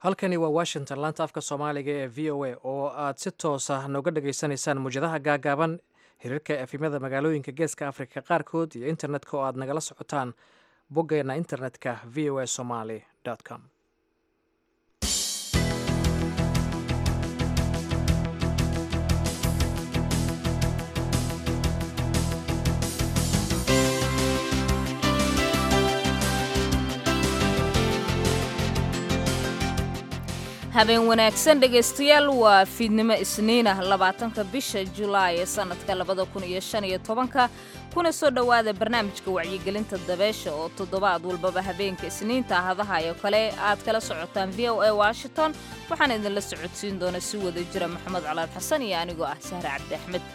halkani waa washington laanta afka soomaaliga ee v o a oo aad si toosa nooga dhageysanaysaan muwjadaha gaagaaban xiriirka efimada magaalooyinka geeska afrika qaarkood iyo internetka oo aad nagala socotaan boggeena internetka v o a somaly com habeen wanaagsan dhegaystayaal waa fiidnimo isniinah labaatanka bisha julaay ee sannadka labada kun iyo shan iyo tobanka kuna soo dhowaada barnaamijka wacyigelinta dabeesha oo toddobaad walbaba habeenka isniinta hadahayo kale aad kala socotaan v o a washington waxaan idinla socodsiin doona si wada jira maxamed calaad xasan iyo anigoo ah sahre cabdi axmed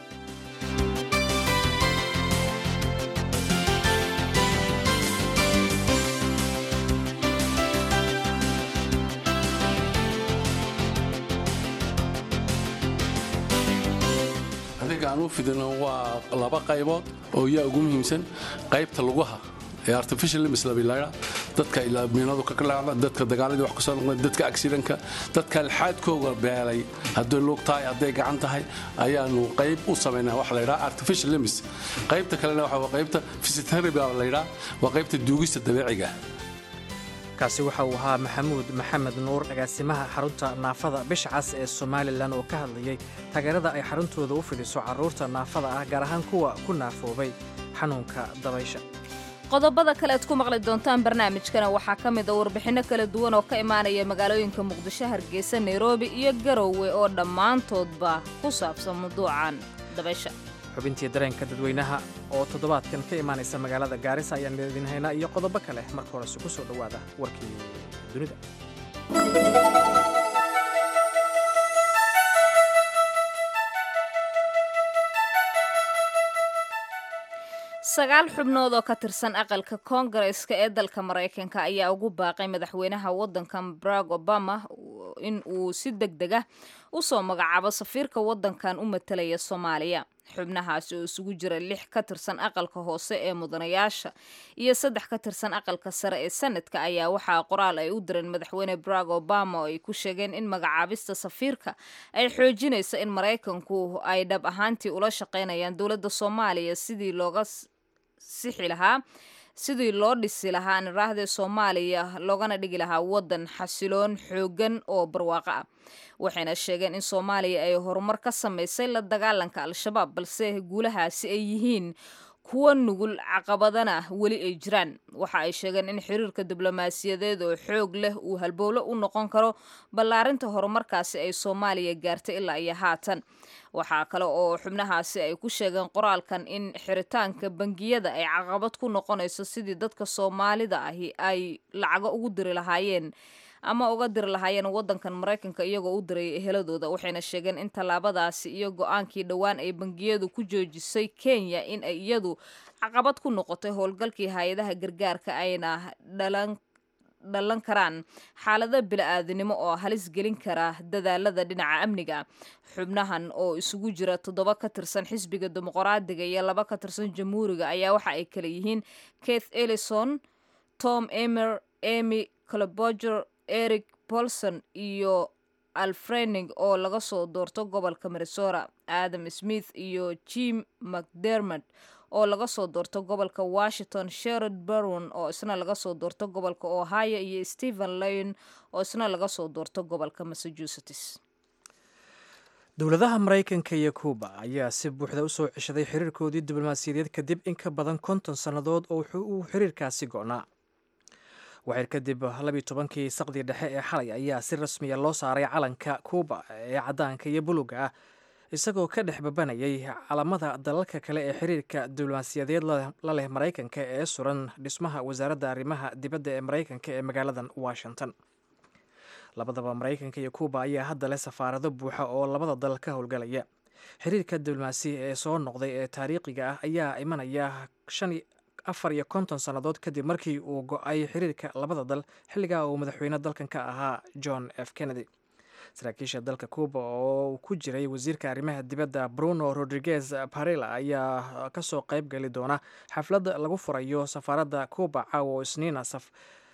adiga aan u fidino waa laba qaybood oo yaa ugu muhiimsan qaybta lugaha ee artificial limbs labilaydha dadka miinadu ka kalaacda dadka dagaaladii wax kusoo noqday dadka accidentka dadka alxaadkooga beelay hadday lug tahay hadday gacan tahay ayaanu qayb u samaynaa waxa la yidhaha artificial limbs qaybta kalena waxa waa qaybta physiotherapy la yidhaha waa qaybta duugista dabeeciga kaasi waxa uu ahaa maxamuud maxamed nuur agaasimaha xarunta naafada bisha cas ee somalilan oo ka hadlayay taageerada ay xaruntooda u fidiso carruurta naafada ah gaar ahaan kuwa ku naafoobay xanuunka dabaysha qodobada kale aad ku maqli doontaan barnaamijkana waxaa ka mid a warbixinno kala duwan oo ka imaanaya magaalooyinka muqdisho hargeysa nairobi iyo garowe oo dhammaantoodba ku saabsan mawduucan dabaysha xubintii dareenka dadweynaha oo toddobaadkan ka imaanaysa magaalada gaarisa ayaan idin haynaa iyo qodobo kale marka horese ku soo dhowaada warkii dunida sagaal xubnood oo ka tirsan aqalka koongareska ee dalka maraykanka ayaa ugu baaqay madaxweynaha waddankan barack obama in uu si deg deg ah u soo magacaabo safiirka waddankan u matalaya soomaaliya xubnahaasi oo isugu jira lix ka tirsan aqalka hoose ee mudanayaasha iyo saddex ka tirsan aqalka sare ee sanadka ayaa waxaa qoraal ay u direen madaxweyne barack obama oo ay ku sheegeen in magacaabista safiirka ay xoojinayso in maraykanku ay dhab ahaantii ula shaqaynayaan dowladda soomaaliya sidii looga sixi lahaa sidii loo dhisi lahaa niraahde soomaaliya loogana dhigi lahaa waddan xasiloon xooggan oo barwaaqo ah waxayna sheegeen in soomaaliya ay horumar ka samaysay la dagaalanka al-shabaab balse guulahaasi ay yihiin kuwa nugul caqabadana weli ay jiraan waxa ay sheegeen in xiriirka diblomaasiyadeed oo xoog leh uu halbowlo u noqon karo ballaarinta horumarkaasi ay soomaaliya gaartay ilaa iyo haatan waxaa kale oo xubnahaasi ay ku sheegeen qoraalkan in xiritaanka bangiyada ay caqabad ku noqonayso sidii dadka soomaalida ahi ay lacago ugu diri lahaayeen ama uga diri lahaayeen waddankan maraykanka iyagoo u diray eheladooda waxayna sheegeen in tallaabadaasi iyo go-aankii dhowaan ay bangiyadu ku joojisay kenya in ay iyadu caqabad ku noqotay howlgalkii hay-adaha gargaarka ayna dhalan dhalan karaan xaalado bila-aadinimo oo halis gelin kara dadaalada dhinaca amniga xubnahan oo isugu jira toddoba ka tirsan xisbiga dimuqraadiga iyo laba ka tirsan jamhuuriga ayaa waxa ay kala yihiin keith ellison tom emer emy cloboger eric bolson iyo alfrening oo laga soo doorto gobolka minnesota adam smith iyo jim mcdermond oo laga soo doorto gobolka washington sherod barron oo isna laga soo doorto gobolka ohio iyo stephen lyon oo isna laga soo doorto gobolka massachusetts dowladaha maraykanka iyo kuuba ayaa si buuxda u soo ceshaday xiriirkoodii diblomaasiyadeed kadib in ka badan konton sannadood oo uu xiriirkaasi go'naa waxir kadib labiyi tobankii saqdii dhexe ee xalay ayaa si rasmiya loo saaray calanka kuuba ee caddaanka iyo buluga ah isagoo ka dhex babanayay calamada dalalka kale ee xiriirka diblomaasiyadeed la leh maraykanka ee suran dhismaha wasaaradda arrimaha dibadda ee maraykanka ee magaaladan washington labadaba maraykanka iyo kuuba ayaa hadda leh safaarado buuxa oo labada dal ka howlgalaya xiriirka diblomaasi ee soo noqday ee taariikhiga ah ayaa imanaya afar iyo konton sannadood kadib markii uu go-ay xiriirka labada dal xilligaa uu madaxweyne dalkan ka ahaa john f kennedy saraakiisha dalka cuuba oo ku jiray wasiirka arrimaha dibadda bruno rodriguez parela ayaa kasoo qayb gali doona xaflad lagu furayo safaaradda cuuba caawa oo isniina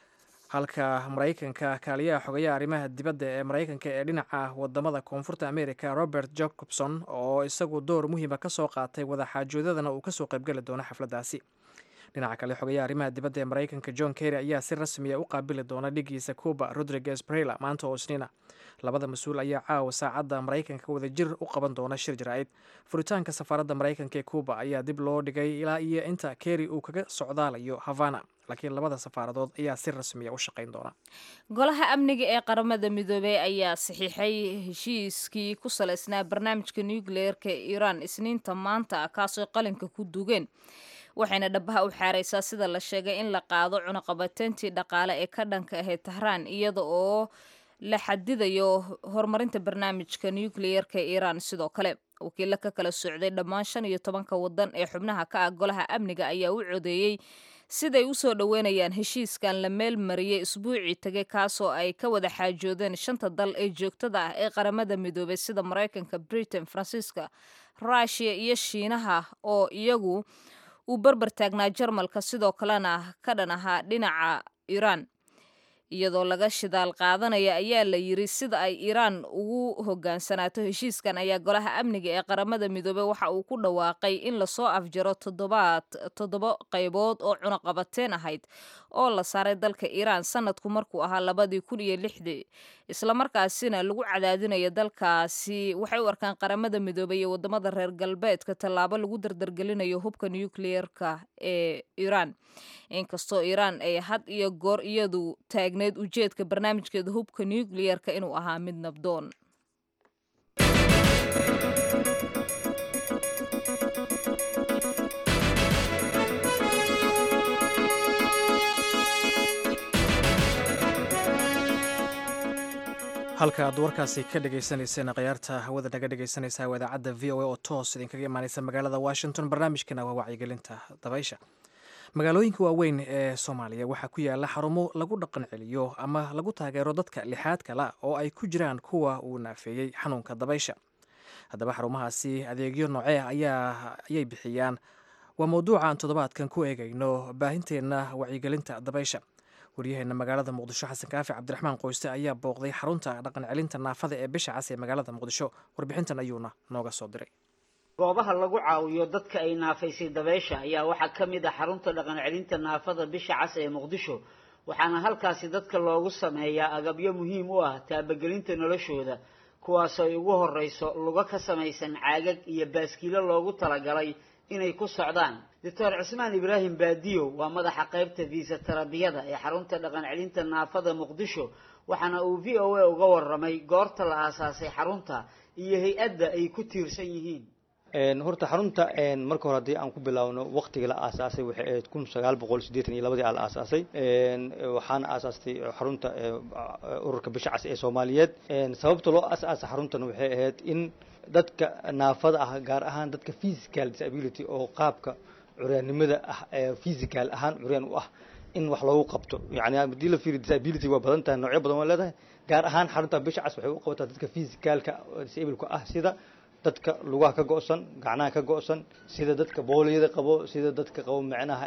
halka maraykanka kaaliyaha xogayaha arrimaha dibadda ee maraykanka ee dhinaca wadamada koonfurta america robert jacobson oo isagu door muhiima ka soo qaatay wadaxaajoodadana uu kasoo qaybgeli doono xafladdaasi dhinaca kale xogayaha arrimaha dibadda ee maraykanka john kerry ayaa si rasmiya u qaabili doona dhigiisa cuba rodriguez brela maanta oo isniina labada mas-uul ayaa caawa saacadda maraykanka wadajir u qaban doona shir jaraa'id furitaanka safaaradda maraykanka ee cuba ayaa dib loo dhigay ilaa iyo inta kerry uu kaga socdaalayo havana laakiin labada safaaradood ayaa si rasmiya u shaqayn doona golaha amniga ee qaramada midoobey ayaa saxiixay heshiiskii ku salaysnaa barnaamijka nucleerka ee iiraan isniinta maanta kaasoo qalinka ku dugeen waxayna dhabaha u xaareysaa sida la sheegay in la qaado cunaqabateyntii dhaqaale ee ka dhanka ahayd tahraan iyada oo la xadidayo horumarinta barnaamijka nucleerka ee iiraan sidoo kale wakiilo ka kala socday dhammaan shan iyo tobanka wadan ee xubnaha ka ah golaha amniga ayaa u codeeyey siday u soo dhoweynayaan heshiiskan la meel mariyey isbuucii tegay kaasoo ay ka wada xaajoodeen shanta dal ee joogtada ah ee qaramada midoobay sida maraykanka britain faransiiska rushia iyo shiinaha oo iyagu uu barbar taagnaa jarmalka sidoo kalena ka dhan ahaa dhinaca iiraan iyadoo laga shidaal qaadanaya ayaa la yiri sida ay iiraan ugu hogaansanaato heshiiskan ayaa golaha amniga ee qaramada midoobey waxa uu ku dhawaaqay in lasoo afjaro toddobaad toddoba qaybood oo cunaqabateen ahayd oo la saaray dalka iiraan sanadku markuu ahaa labadii kun iyo lixdii islamarkaasina lagu cadaadinayo dalkaasi waxay u arkaan qaramada midoobey iyo wadamada reer galbeedka tallaabo lagu dardargelinayo hubka nucleerka ee iiraan inkastoo iiraan ay had iyo goor iyadu taagneyd ujeedka barnaamijkeeda hubka nucleerka inuu ahaa mid nabdoon halka aad warkaasi ka dhagaysanayseen khiyaarta hawada naga dhegaysanaysaa idaacadda v o a oo toos idinkaga imaaneysa magaalada washington barnaamijkana waa wacyigelinta dabaysha magaalooyinka waaweyn ee soomaaliya waxaa ku yaala xarumo lagu dhaqan celiyo ama lagu taageero dadka lixaad kala oo ay ku jiraan kuwa uu naafeeyey xanuunka dabaysha haddaba xarumahaasi adeegyo noocee ayay bixiyaan waa mowduuca aan toddobaadkan ku eegayno baahinteenna wacyigelinta dabaysha waryaheena magaalada muqdisho xasan kaafi cabdiraxmaan qoyste ayaa booqday xarunta dhaqan celinta naafada ee bisha cas ee magaalada muqdisho warbixintan ayuuna nooga soo diray goobaha lagu caawiyo dadka ay naafaysay dabeysha ayaa waxaa ka mid ah xarunta dhaqan celinta naafada bisha cas ee muqdisho waxaana halkaasi dadka loogu sameeyaa agabyo muhiim u ah taabagelinta noloshooda kuwaasoo ay ugu horreyso lugo ka samaysan caagag iyo baaskiilo loogu talagalay inay ku socdaan doctor cismaan ibraahim baadiyo waa madaxa qaybta viisa tarabiyada ee xarunta dhaqan celinta naafada muqdisho waxaana uu v o a uga warramay goorta la aasaasay xarunta iyo hay-adda ay ku tiirsan yihiin horta xarunta marka hore haddii aan ku bilaawno waktiga la aasaasay waxay ahayd kun sagaal boqol siddeetan iyo labadii aa la aasaasay waxaana aasaastay xarunta ururka bisha cas ee soomaaliyeed sababta loo aasaasay xaruntana waxay ahayd in dadka naafada ah gaar ahaan dadka physical disability oo qaabka curyaannimada ah ee physical ahaan curyaan u ah in wax loogu qabto yani haddii la fiiriyo disability waa badan tahay noocyo badan waa leedahay gaar ahaan xarunta bisha cas waxay u qabataa dadka physicalka disableka ah sida dadka lugaha ka go'san gacnaha ka go'san sida dadka booliyada qabo sida dadka qabo macnaha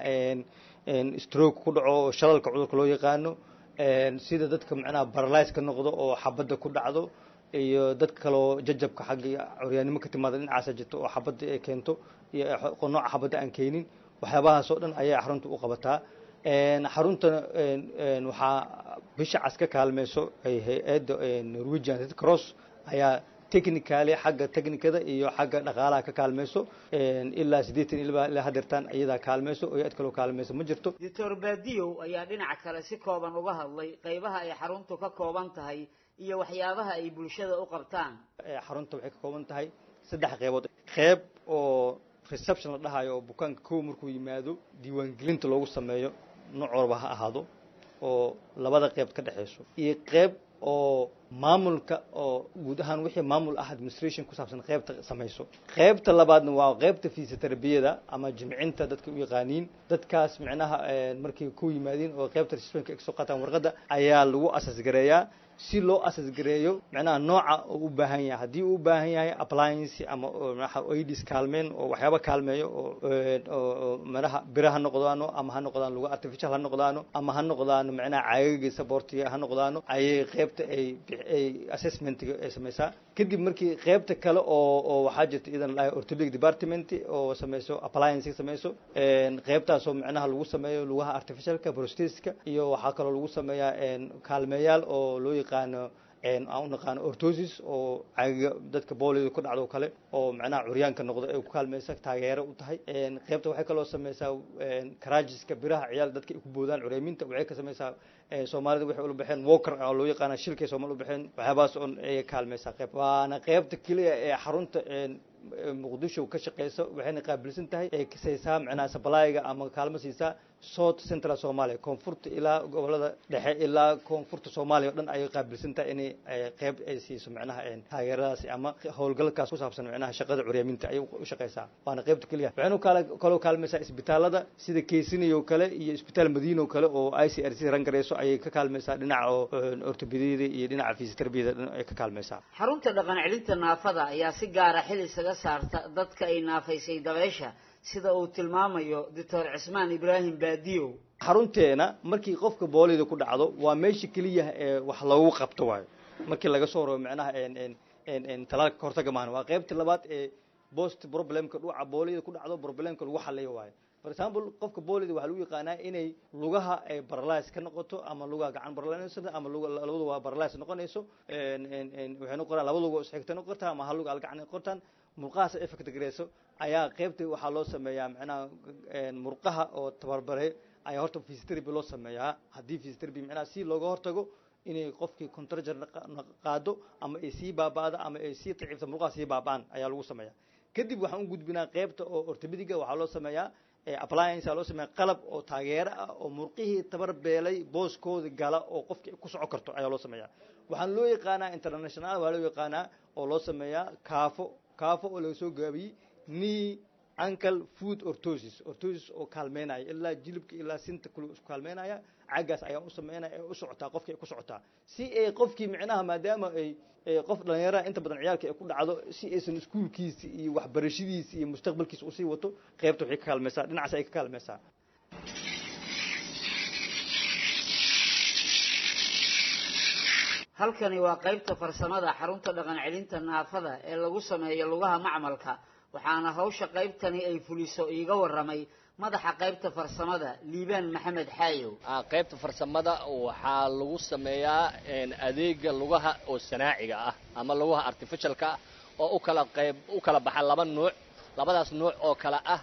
stroke ku dhaco shalalka cudurka loo yaqaano sida dadka macnaha baralise ka noqdo oo xabadda ku dhacdo iyo dadka kaleo jajabka xagga curyaannimo ka timaada dhinacaasa jirto oo xabadda ay keento iyo nooca xabadda aan keenin waxyaabahaas oo dhan ayay xarunta u qabataa xaruntana waxaa bisha cas ka kaalmeyso hay-adda norwegian red cross ayaa technically xagga technicada iyo xagga dhaqaalaha ka kaalmeyso ilaa siddeetan ilaa hadeertaan iyadaa kaalmeyso oo hay-ad kaloo kaalmeyso ma jirto doctor baadiyow ayaa dhinaca kale si kooban uga hadlay qaybaha ay xaruntu ka kooban tahay iyo waxyaabaha ay bulshada u qabtaan xarunta waxay ka kooban tahay saddex qeybood qeyb oo reception la dhahayo oo bukaanka kow markuu yimaado diiwaangelinta loogu sameeyo nooc walba ha ahaado oo labada qeyb ka dhexeyso iyo qeyb oo maamulka oo guud ahaan wixii maamul ah administration ku saabsan qaybta samayso qaybta labaadna waa qaybta fisioterabiyada ama jimcinta dadka u yaqaaniin dadkaas micnaha markay ku yimaadiin oo qaybta registrationka ay kasoo qaataan warqadda ayaa lagu asas gareeyaa si loo asas gareeyo micnaha nooca uu u baahan yahay haddii uu u baahan yahay appliance ama oidis kaalmeen oo waxyaaba kaalmeeyo oo micnaha bira ha noqdaano ama ha noqdaan luga artificial ha noqdaano ama ha noqdaano micnaha caagaga supportiga ha noqdaano ayay qaybta ay ay assessmentiga ay samaysaa kadib markii qaybta kale oo oo waxaa jirta idan lahay orthopedic department oo samayso appliance samayso qaybtaasoo micnaha lagu sameeyo lugaha artificialka prostheska iyo waxaa kaloo lagu sameeyaa kaalmeeyaal oo loo yaqaano aan u naqaano ortosis oo caagiga dadka boolida ku dhacdo kale oo macnaha curyaanka noqdo ay ku kaalmaysa taageero u tahay qaybta waxay kaloo samaysaa karajiska biraha ciyaal dadka ay ku boodaan cureeminta waxay ka samaysaa soomaalida waxay ula baxeen walker oo loo yaqaana shilkay soomaali u baxeen waxyaabahaas oon ay kaalmaysaa qayb waana qaybta keliya ee xarunta muqdisho ka shaqeyso waxayna qaabilsan tahay ay kasaysaa macnaha sablayga ama kaalmo siisaa south central soomaaliya koonfurta ilaa gobolada dhexe ilaa koonfurta soomaaliya o dhan ayay qaabilsan tahay inay qeyb ay siiso macnaha taageeradaasi ama howlgalkaas ku saabsan macnaha shaqada curyaaminta ayay u shaqeysaa waana qaybta keliya waxaynu kala kaloo kaalmaysaa isbitaalada sida keysiniyo kale iyo isbitaal madiino kale oo i c r c ran gareyso ayay ka kaalmaysaa dhinaca oo ortobediyada iyo dhinaca fisioterabiyada dhan ay ka kaalmaysaa xarunta dhaqan celinta naafada ayaa si gaara xil isaga saarta dadka ay naafaysay dabeesha sida uu tilmaamayo doctor cismaan ibraahim baadiyow xarunteena markii qofka boolida ku dhacdo waa meesha keliya ee wax loogu qabto waayo markii laga soo rabo macnaha talaalka kahortaga maahan waa qaybta labaad ee bost problemka dhuuca boolida ku dhacdo problemka lagu xaliyo waayo for example qofka boolida waxaa lagu yaqaanaa inay lugaha ay baralys ka noqoto ama lugaha gacan baralys ama labadu waa baralys noqonayso waxay noqonaa laba lugo isxigta noqon kartaa ama hal luga al gacan noqotaan murqahaas effect gareyso ayaa qaybta waxaa loo sameeyaa macnaha murqaha oo tabarbare ayaa horta physiotherapy loo sameeyaa haddii physiotherapy macnaha si looga hortago inay qofkii contracture qaado ama ay sii baaba'da ama ay sii daciifta murqaha sii baaba'an ayaa lagu sameeyaa kadib waxaan u gudbinaa qaybta oo orthopediga waxaa loo sameeyaa appliance loo sameeya qalab oo taageero ah oo murqihii tabar beelay booskooda gala oo qofkii ku soco karto ayaa loo sameeyaa waxaan loo yaqaanaa international waa loo yaqaanaa oo loo sameeyaa kaafo kaafo oo laga soo gaabiyey knee ankle food orthosis orthosis oo kaalmeynaya ilaa jilibka ilaa sinta kule isku kaalmeynaya caggaas ayaa u sameynaya ee u socotaa qofkii ay ku socotaa si ay qofkii micnaha maadaama ay qof dhalinyaraha inta badan ciyaalka ay ku dhacdo si aysan iskuulkiisi iyo waxbarashadiisi iyo mustaqbalkiisa usii wato qaybta waxay ka kaalmaysaa dhinacaas ay ka kaalmaysaa halkani waa qaybta farsamada xarunta dhaqan celinta naafada ee lagu sameeyo lugaha macmalka waxaana hawsha qaybtani ay fuliso iiga waramay madaxa qaybta farsamada liibaan maxamed xaayow qaybta farsamada waxaa lagu sameeyaa adeega lugaha oo sanaaciga ah ama lugaha artificialka ah oo u kala qayb u kala baxa laba nuuc labadaas nuuc oo kale ah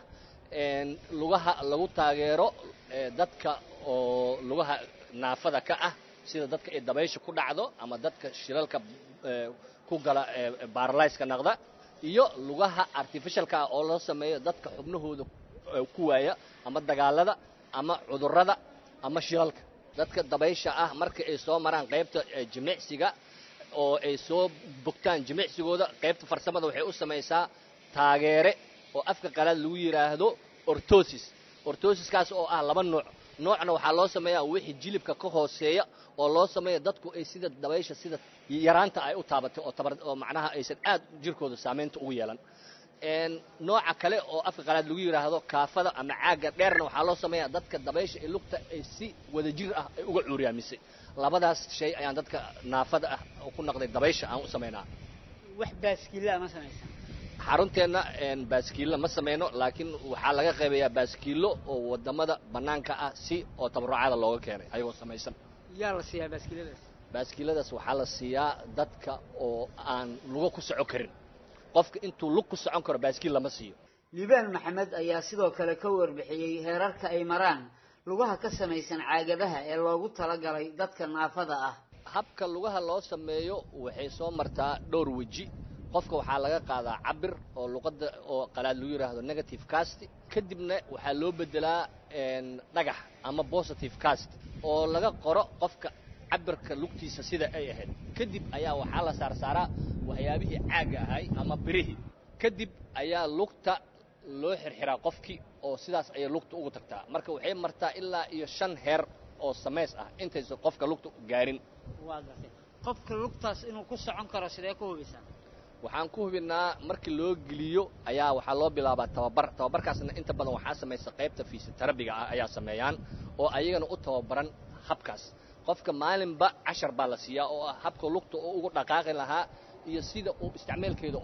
lugaha lagu taageero dadka oo lugaha naafada ka ah sida dadka ay dabaysha ku dhacdo ama dadka shilalka ku gala baaralyska naqda iyo lugaha artificialka ah oo loo sameeyo dadka xubnahooda ku waaya ama dagaalada ama cudurrada ama shilalka dadka dabaysha ah marka ay soo maraan qaybta jimicsiga oo ay soo bogtaan jimicsigooda qaybta farsamada waxay u samaysaa taageere oo afka qalaad lagu yidhaahdo ortosis ortosiskaas oo ah laba nooc noocna waxaa loo sameeyaa wixii jilibka ka hooseeya oo loo sameeya dadku ay sida dabaysha sida yaraanta ay u taabatay oo tabar oo macnaha aysan aad jirkooda saamaynta ugu yeelan nooca kale oo afka qalaad lagu yidhaahdo kaafada ama caagga dheerna waxaa loo sameeyaa dadka dabaysha ee lugta ay si wadajir ah ay uga cuuryaamisay labadaas shay ayaan dadka naafada ah oo ku naqday dabaysha aan u samaynaa wax baaskiilla ma samaysa xarunteenna baaskiilla ma samayno laakiin waxaa laga qaybayaa baaskiillo oo wadamada bannaanka ah si oo tabarucada looga keenay ayagoo samaysan yaa la siiyaa baaskiiladaas baaskiiladaas waxaa la siiyaa dadka oo aan lugo ku soco karin qofka intuu lug ku socon karo baaskiil lama siiyo liibaan maxamed ayaa sidoo kale ka warbixiyey heerarka ay maraan lugaha ka samaysan caagadaha ee loogu talagalay dadka naafada ah habka lugaha loo sameeyo waxay soo martaa dhowr weji qofka waxaa laga qaadaa cabir oo luqadda oo qalaad lagu yidhaahdo negative cast kadibna waxaa loo bedelaa dhagax ama positive cast oo laga qoro qofka cabirka lugtiisa sida ay ahayd kadib ayaa waxaa la saarsaaraa waxyaabihii caagga ahay ama birihii kadib ayaa lugta loo xirxiraa qofkii oo sidaas ayay lugta ugu tagtaa marka waxay martaa ilaa iyo shan heer oo samays ah intaysan qofka lugta gaarin waa gartay qofka lugtaas inuu ku socon karo sidee ku hubisaa waxaan ku hubinnaa markii loo geliyo ayaa waxaa loo bilaabaa tababar tababarkaasna inta badan waxaa samaysa qaybta fiisitarabiga ah ayaa sameeyaan oo ayagana u tababaran habkaas qofka maalinba cashar baa la siiyaa oo ah habka lugta oo ugu dhaqaaqi lahaa iyo sida uu isticmaalkeeda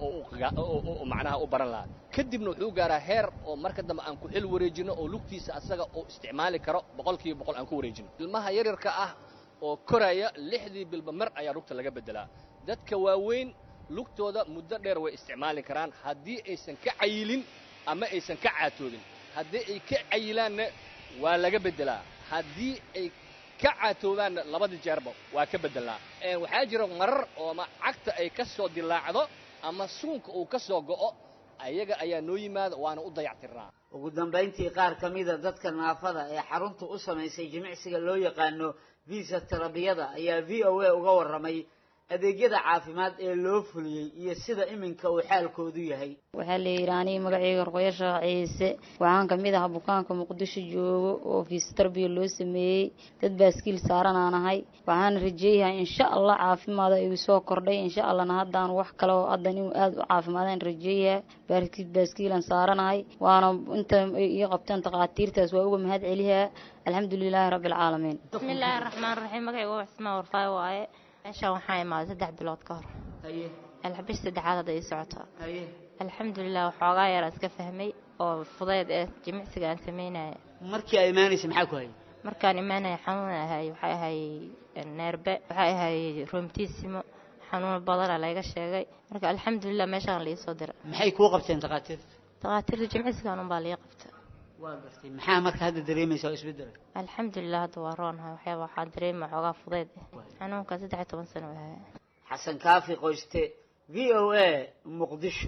oo macnaha u baran lahaa kadibna wuxuu gaaraa heer oo marka dambe aan ku xil wareejino oo lugtiisa asaga uu isticmaali karo boqolkiiba boqol aan ku wareejino ilmaha yaryarka ah oo koraya lixdii bilba mar ayaa lugta laga beddelaa dadka waaweyn lugtooda muddo dheer way isticmaali karaan haddii aysan ka cayilin ama aysan ka caatoobin haddii ay ka cayilaanna waa laga beddelaa haddii ay ka caatoobaanna labadii jeerba waa ka beddelnaa waxaa jira marar oo ma cagta ay ka soo dilaacdo ama suunka uu ka soo go'o ayaga ayaa noo yimaada waana u dayactirnaa ugu dambayntii qaar ka mida dadka naafada ee xarunta u samaysay jimicsiga loo yaqaano visa tarabiyada ayaa v o a uga warramay adeegyada caafimaad ee loo fuliyey iyo sida iminka uu xaalkoodu yahay waxaa la yidhi aniga magacayga arqoyo sheekh ciise waxaan ka mid ahaa bukaanka muqdisho joogo oo fisiotarbiya loo sameeyey dad baaskiil saaran aan ahay waxaana rajeeyahay insha allah caafimaada igu soo kordhay insha allahna haddaan wax kale oo haddan inuu aada u caafimaadaan rajeeyaha baaskiil baaskiilan saaranahay waana inta ii qabteen takhaatiirtaas waa uga mahad celihaa alxamdulilaahi rabbi alcaalamiin bismillaahi raxmaan raxiim magacayga waa cismaan warfaayo waaye meeshaan waxaa imaaday saddex bilood ka hor haye alxabish saddexaad hadda ii socotaa haye alxamdulilah waxoogaa yar iska fahmay oo fudeyd ee jimicsiga aan samaynaya markii ay imaanaysa maxaa ku hayay markaan imaanaya xanuun ahay waxay ahay neerbe waxay ahay roomtiisimo xanuun badana layga sheegay marka alxamdulilah meeshaan la iisoo dira maxay kuu qabteen takhaatiirta takhaatiirta jimicsigan unbaa lii qabta waa gartay maxaa marka hadda dareemaysa oo isbeddela alxamdulilah hadda waa roonahay waxyaaba waxaa dareema xoogaa fudeyd ah xanuunka saddex iyo toban sano ahay xasan kaafi qoyste v o a muqdisho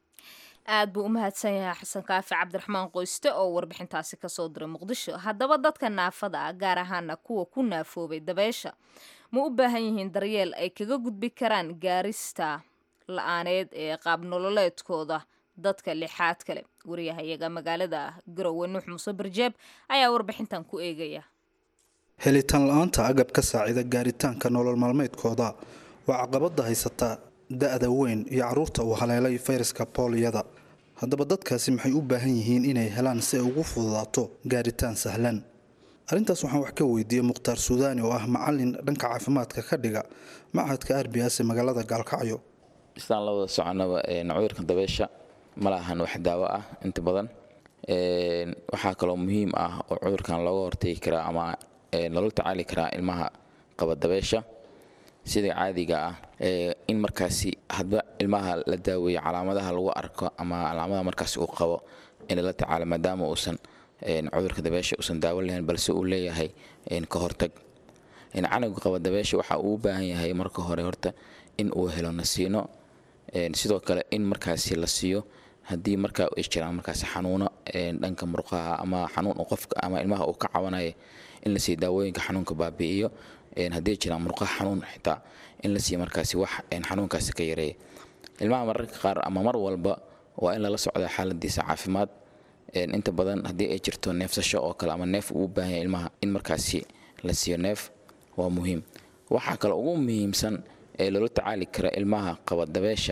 aad buu u mahadsan yahay xasan kaafi cabdiraxmaan qoyste oo warbixintaasi kasoo diray muqdisho haddaba dadka naafada ah gaar ahaana kuwa ku naafoobay dabeysha ma u baahan yihiin daryeel ay kaga gudbi karaan gaarista la-aaneed ee qaab nololeedkooda dadka lixaad kale wariyahayaga magaalada garowe nuux muuse barjeeb ayaa warbixintan ku eegaya helitaan la-aanta agab ka saacida gaaritaanka nolol maalmeedkooda waa caqabada haysata da-da weyn iyo caruurta uu haleelay fayraska booliyada haddaba dadkaasi maxay u baahan yihiin inay helaan si ay ugu fududaato gaaritaan sahlan arrintaas waxaan wax ka weydiiyey mukhtaar suudaani oo ah macalin dhanka caafimaadka ka dhiga machadka r b s ee magaalada gaalkacyo islaan la wada soconaba cudurka dabeysha ma lahan wax daawo ah inta badan waxaa kaloo muhiim ah oo cudurkan looga hortegi karaa ama loola tacaali karaa ilmaha qaba dabeysha sida caadiga ah in markaasi hadba ilmaha la daaweeyo calaamadaha lagu arko ama calaamadaha markaasi uu qabo in lala tacaalo maadaama uusan cudurka dabeesha uusan daawo lahayn balse uu leeyahay ka hortag canuga qaba dabeesha waxa uu u baahan yahay marka hore horta in uu helo nasiino sidoo kale in markaasi la siiyo haddii markaa ay jiraan markaasi xanuuno dhanka murqaha ama xanuun qofka ama ilmaha uu ka cabanaya in la siiyo daawooyinka xanuunka baabi'iyo haddii jiraan murqaha xanuun xitaa in la siiyo markaasi wax xanuunkaasi ka yareeya ilmaha mararka qaar ama mar walba waa in lala socdaa xaaladiisa caafimaad inta badan haddii ay jirto neefsasho oo kale ama neef uu u baahan yahay ilmaha in markaasi la siiyo neef waa muhiim waxaa kale ugu muhiimsan ee loola tacaali kara ilmaha qaba dabeesha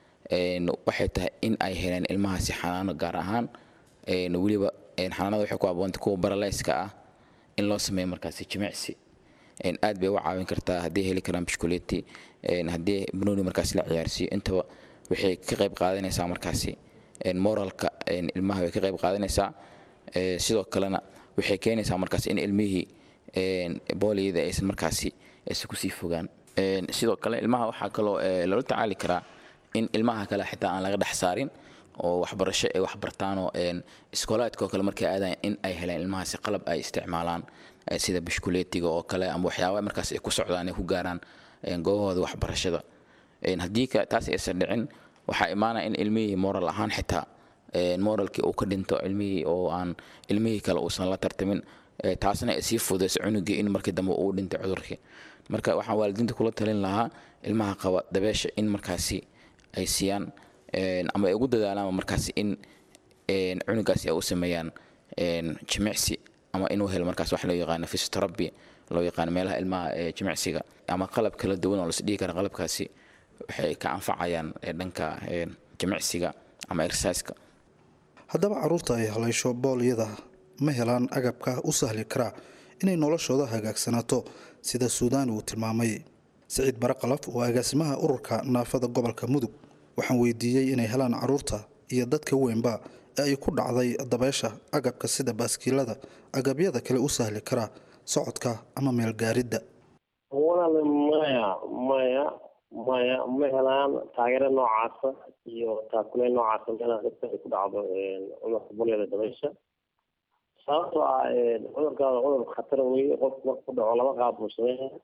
waxay tahay in ay heleen ilmahaasi xanaano gaar ahaan weliba xanaanada waxay ku aboonta kuwa baraleyska ah in loo sameeyo markaasi jimicsi aad bay uga caawin kartaa haddii heli karaan bishkuleeti haddii banooni markaasi la ciyaarsiiyo intaba waxay ka qayb qaadanaysaa markaasi moralka ilmaha way ka qayb qaadanaysaa sidoo kalena waxay keenaysaa markaasi in ilmihii booliyada aysan markaasi aysan kusii fogaan sidoo kale ilmaha waxaa kaloo loola tacaali karaa in ilmaha kale xitaa aan laga dhex saarin oo waxbarasho ay waxbartaanoo iskoolaadka oo kale markay aadayan in ay heleen ilmahaasi qalab ay isticmaalaan sida bishkuleetiga oo kale ama waxyaaba markaas ay ku socdaan ay ku gaaraan goobahooda waxbarashada haddii taas aysan dhicin waxaa imaanaya in ilmihii moral ahaan xitaa moralkii uu ka dhinto ilmihii oo aan ilmihii kale uusan la tartamin taasna sii fudayso cunugii in markii dambe uu dhintay cudurkii marka waxaan waalidiinta kula talin lahaa ilmaha qaba dabeesha in markaasi ay siiyaan ama ay ugu dadaalaan markaasi in cunugaasi ay u sameeyaan jimicsi ama inuu helo markaas wax loo yaqaano physiotherapy loo yaqaano meelaha ilmaha jimicsiga ama qalab kala duwan oo lasdhihi kara qalabkaasi waxay ka anfacayaan dhanka jimicsiga ama exerciseka haddaba carruurta ay haleysho boolyada ma helaan agabka u sahli karaa inay noloshooda hagaagsanaato sida suudaan uu tilmaamay siciid baraqalaf oo agaasimaha ururka naafada gobolka mudug waxaan weydiiyey inay helaan carruurta iyo dadka weynba ee ay ku dhacday dabeesha agabka sida baaskiilada agabyada kale u sahli karaa socodka ama meelgaaridda walaal maya maya maya ma helaan taageero noocaasa iyo taakule noocaasa meelaha dadka ay ku dhacdo cudurka bulyada dabaysha sababtoo ah cudurkaada cudur khatar weye qofku marka ku dhaco laba qaab buu sameynaya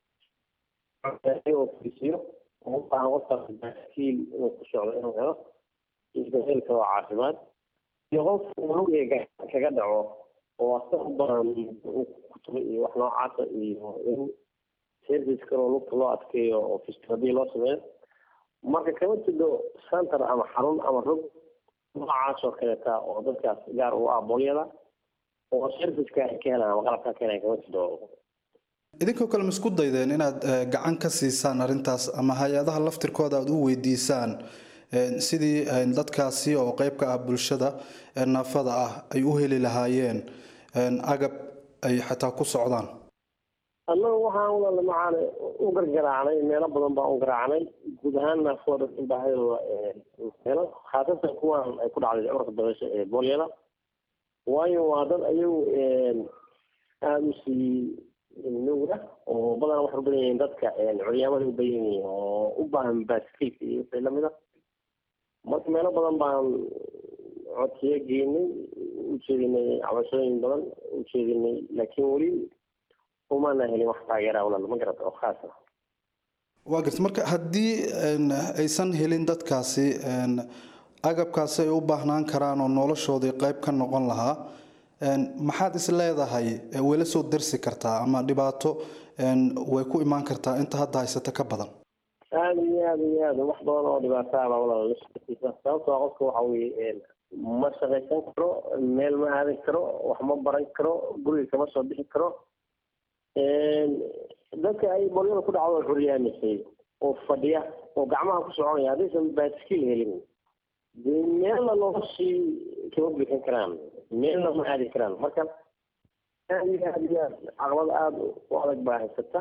oo fisiyo u baahan qofkaas baaskiil inuu ku socdo inuu helo iyo dabayl kale oo caafimaad iyo qof lug kaga dhaco oo asa u baran kutuba iyo wax noocaasa iyo in service kaloo lugta loo adkeeyo oo fisioterapia loo sameeyo marka kama jido center ama xarun ama rog noocaas oo kaleeta oo dadkaas gaar u ah boolyada oo serviceka ay ka helaan ama qalabka ka helaan kama jido idinkoo kale ma isku daydeen inaad gacan ka siisaan arrintaas ama hay-adaha laftirkooda aada u weydiisaan sidii dadkaasi oo qeyb ka ah bulshada naafada ah ay u heli lahaayeen agab ay xataa ku socdaan annagu waxaan walaala macaane u gargaraacnay meelo badan baan u garaacnay guud ahaan naafada in baahidooda helo khaasatan kuwan ay ku dhacday cudurka dabeysha ee boolyada waayo waa dad ayagu aada u sii nuuga oo badan waxay u badan yihiin dadka curyaamada u badan yihiin oo u baahan baaskiilka iyo wixii lamid a marka meelo badan baan codsiyo geynay ujeedinay cabashooyin badan ujeedinay laakiin weli umaana helin wax taageera walaal ma garata oo khaas ah waa garta marka haddii aysan helin dadkaasi agabkaasi ay u baahnaan karaan oo noloshoodii qayb ka noqon lahaa maxaad is leedahay way la soo darsi kartaa ama dhibaato way ku imaan kartaa inta hadda haysata ka badan aada iyo aada iyo aada wax badan oo dhibaataaba walaal sababtoo ah qofka waxa weye ma shaqaysan karo meel ma aadan karo wax ma baran karo guriga kama soo bixi karo dadka ay bolyada ku dhacdo xuryaamisay oo fadhiya oo gacmaha ku soconaya haddaysan baaskiil helin dee meelna noloshii kama bixin karaan meelna ma aadi karaan marka aada iyo aada iyo aad caqabad aada u adag baa haysata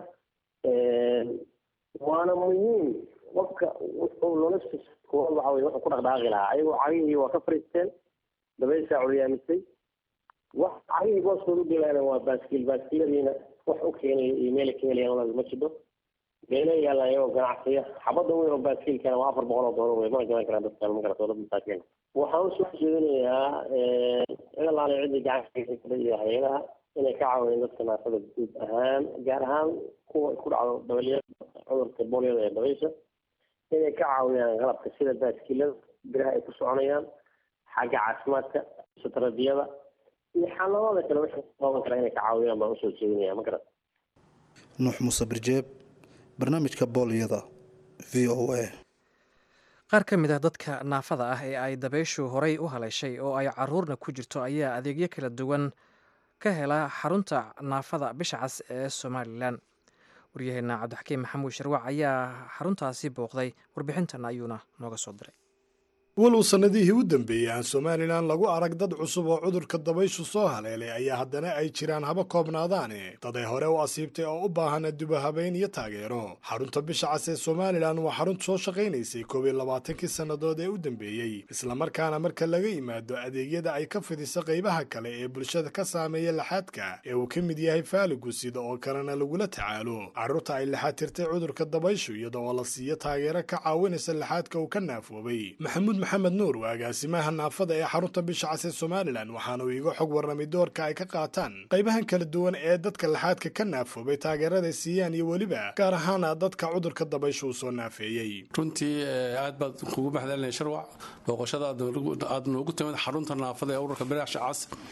waana muhiim qofka wuxuu noloshiisa koowaad waxa weye wuxuu ku dhaqdhaaqi lahaa ayagoo cagihii waa ka fariisteen dabayshaa curyaamisay wax cagihii booskooda u gelayana waa baaskiil baaskiiladiina wax u keenaya iyo meela ka helayaan walaal ma jiro meelo yaalaan iyagoo ganacsiya xabadda weyn oo baaskiilkana waa afar boqol oo doolar wey mana gadan karaan dadkan ma garato dad masaakiin waxaan usoo jeedinayaa cid allaale ciddii gacanka kale iyo hay-adaha inay ka caawiyeen dadka naafada guud ahaan gaar ahaan kuwa ku dhacdo dabalya cudurka boolyada ee dabaysha inay ka caawiyaan qalabka sida baaskiilada biraha ay ku soconayaan xagga caafimaadka sutarabiyada iyo xaaladoda kale wixii qaban kara inay ka caawiyaan baan usoo jeedinaya ma garat nuux muuse birjeeb barnaamijka boolyada v o a qaar ka mid ah dadka naafada ah ee ay dabayshu horey u haleeshay oo ay caruurna ku jirto ayaa adeegyo kala duwan ka hela xarunta naafada bisha cas ee somalilan waryaheena cabdixakiim maxamuud sharwac ayaa xaruntaasi booqday warbixintan ayuuna nooga soo diray walow sannadihii u dambeeyey aan somalilan lagu arag dad cusub oo cudurka dabayshu soo haleelay ayaa haddana ay jiraan haba koobnaadaane dad ay hore u asiibtay oo u baahan dubahabayn iyo taageero xarunta bisha cas ee somalilan waa xarunta soo shaqaynaysay koob iyo labaatankii sannadood ee u dambeeyey islamarkaana marka laga yimaado adeegyada ay ka fidiso qaybaha kale ee bulshada ka saameeya laxaadka ee uu ka mid yahay faaligu sida oo kalena lagula tacaalo carruurta ay laxaad tirtay cudurka dabayshu iyada oo la siiyo taageero ka caawinaysa laxaadka uu ka naafoobay maxamuud maxamed nuur waa agaasimaha naafada ee xarunta bisha cas ee somalilan waxaana uu iga xog warramay doorka ay ka qaataan qaybahan kala duwan ee dadka laxaadka ka naafoobay taageerada siiyaan iyo weliba gaar ahaana dadka cudurka dabaysha uu soo naafeeyey runtii aad baad kugu maxdalinay sharwac booqashada aad noogu timid xarunta naafada ee ururka bilaasha cas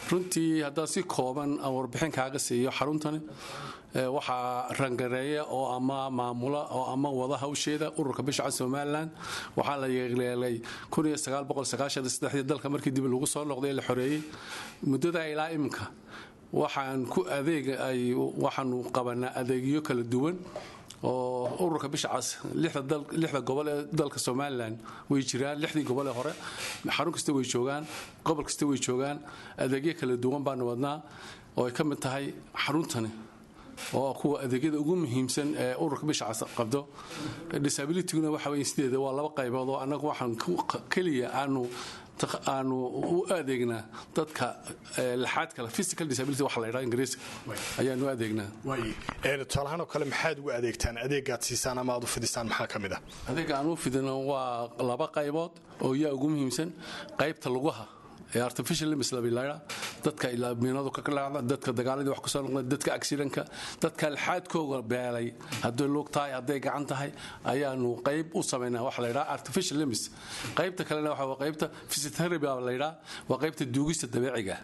runtii haddaan si kooban aan warbixin kaaga siiyo xaruntani waxaa rangareeya oo ama maamula oo ama wada hawsheeda ururka bishaca somalilan waxaa la yeeleelay dalka markii dib lagu soo noqday la xoreeyey muddada ilaa iminka waxaan ku adeeg waxaanu qabanaa adeegyo kala duwan oo ururka bishacas lixda gobol ee dalka somalilan way jiraan lixdii gobol ee hore xarun kasta way joogaan gobol kasta way joogaan adeegyo kala duwan baanu wadnaa oo ay ka mid tahay xaruntani oo kuwa adeegyada ugu muhiimsan ee ururka bishacas qabdo disabilityguna waxa wey sideeda waa laba qaybood oo annagu waxaan keliya aanu aanu u adeegnaa dadka laxaad kale physical disability waxa la yidhaha ingiriiska ayaanu adeegnaa tusaalahaan oo kale maxaad ugu adeegtaan adeegaad siisaan ama aad u fidisaan maxaa ka mid ah adeega aan u fidino waa laba qaybood oo yaa ugu muhiimsan qaybta lugaha ee artificial limbs labilayra dadka ilaaminadu ka kalaacda dadka dagaaladii wax kusoo noqda dadka accidentka dadka alxaadkooga beelay hadday lug tahay hadday gacan tahay ayaanu qayb u samaynaa waxa la yidhaha artificial limbs qaybta kalena waxa waa qaybta physiotherapy baa la yidhaha waa qaybta duugista dabeeciga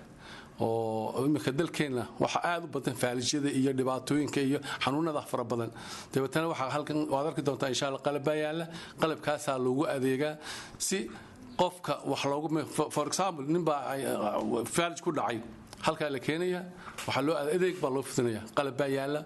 oo imika dalkeenna waxa aad u badan faalijyada iyo dhibaatooyinka iyo xanuunada fara badan dabeetana waxaa halkan waad arki doontaa insha allah qalab baa yaalla qalabkaasaa loogu adeegaa si qofka wax loogu for example ninbaa faalij ku dhacay halkaa la keenaya waxaa loo adeeg baa loo fidinaya qalab baa yaalla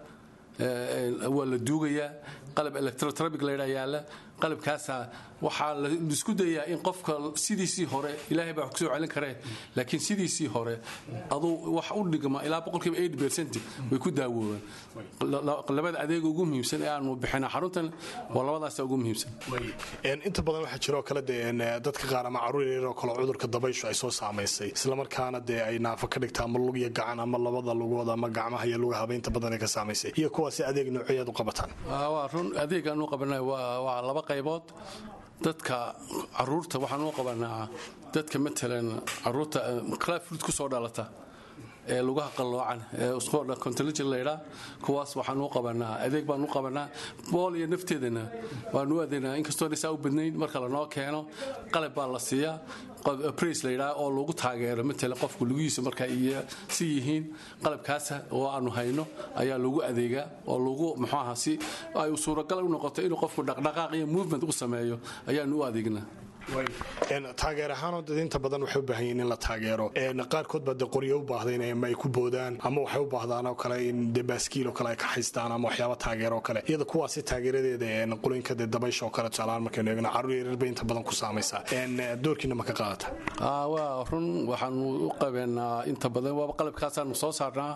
waa la duugayaa qalab electrotrabic laydhaa yaalla qalabkaasaa waxaa la isku dayaa in qofka sidiisii hore ilaahay baa wax kusoo celin karee laakiin sidiisii hore aduu wax u dhigma ilaa boqolkiiba eight percent way ku daawoobaan labada adeega ugu muhiimsan ee aanu bixina xaruntan waa labadaasa ugu muhiimsan inta badan waxaa jiroo kale dee dadka qaar ama caruur yaryaroo kale cudurka dabayshu ay soo saamaysay islamarkaana dee ay naafo ka dhigta ama lug iyo gacan ama labada lugood ama gacmaha iyo lugahaba inta badan ay ka saamaysay iyo kuwaasi adeeg noocyaad u qabataan waa run adeegaan u qabanay waa laba qaybood dadka caruurta waxaan u qabanaa dadka matalan caruurta clafruit ku soo dhalata ee lugaha qalloocan ee contaligin laydhaa kuwaas waxaan u qabanaa adeeg baan u qabanaa bool iyo nafteedana waanu adeegnaa inkastoo dhisaa u badnayn marka lanoo keeno qalab baa la siiyaa brais layidhaha oo lagu taageero matala qofku lugihiisa marka iyo si yihiin qalabkaasa oo aanu hayno ayaa lagu adeegaa oo lagu muxuu aha si ay suuragal u noqoto inuu qofku dhaqdhaqaaq iyo movement u sameeyo ayaanu u adeegnaa taageer ahaanoo dad inta badan waxay u baahan yihiin in la taageero qaarkood baa de qoryo u baahdayn ama ay ku boodaan ama waxay u baahdaan oo kale in de baaskiil oo kale ay ka haystaan ama waxyaaba taageero oo kale iyada kuwaasi taageeradeeda qulooyinka de dabaysha oo kale tusaalahaan markaynu eegno carruur yaryar bay inta badan ku saamaysaa doorkiina ma ka qaadata waa run waxaanu u qabeenaa inta badan waaba qalabkaasaanu soo saarnaa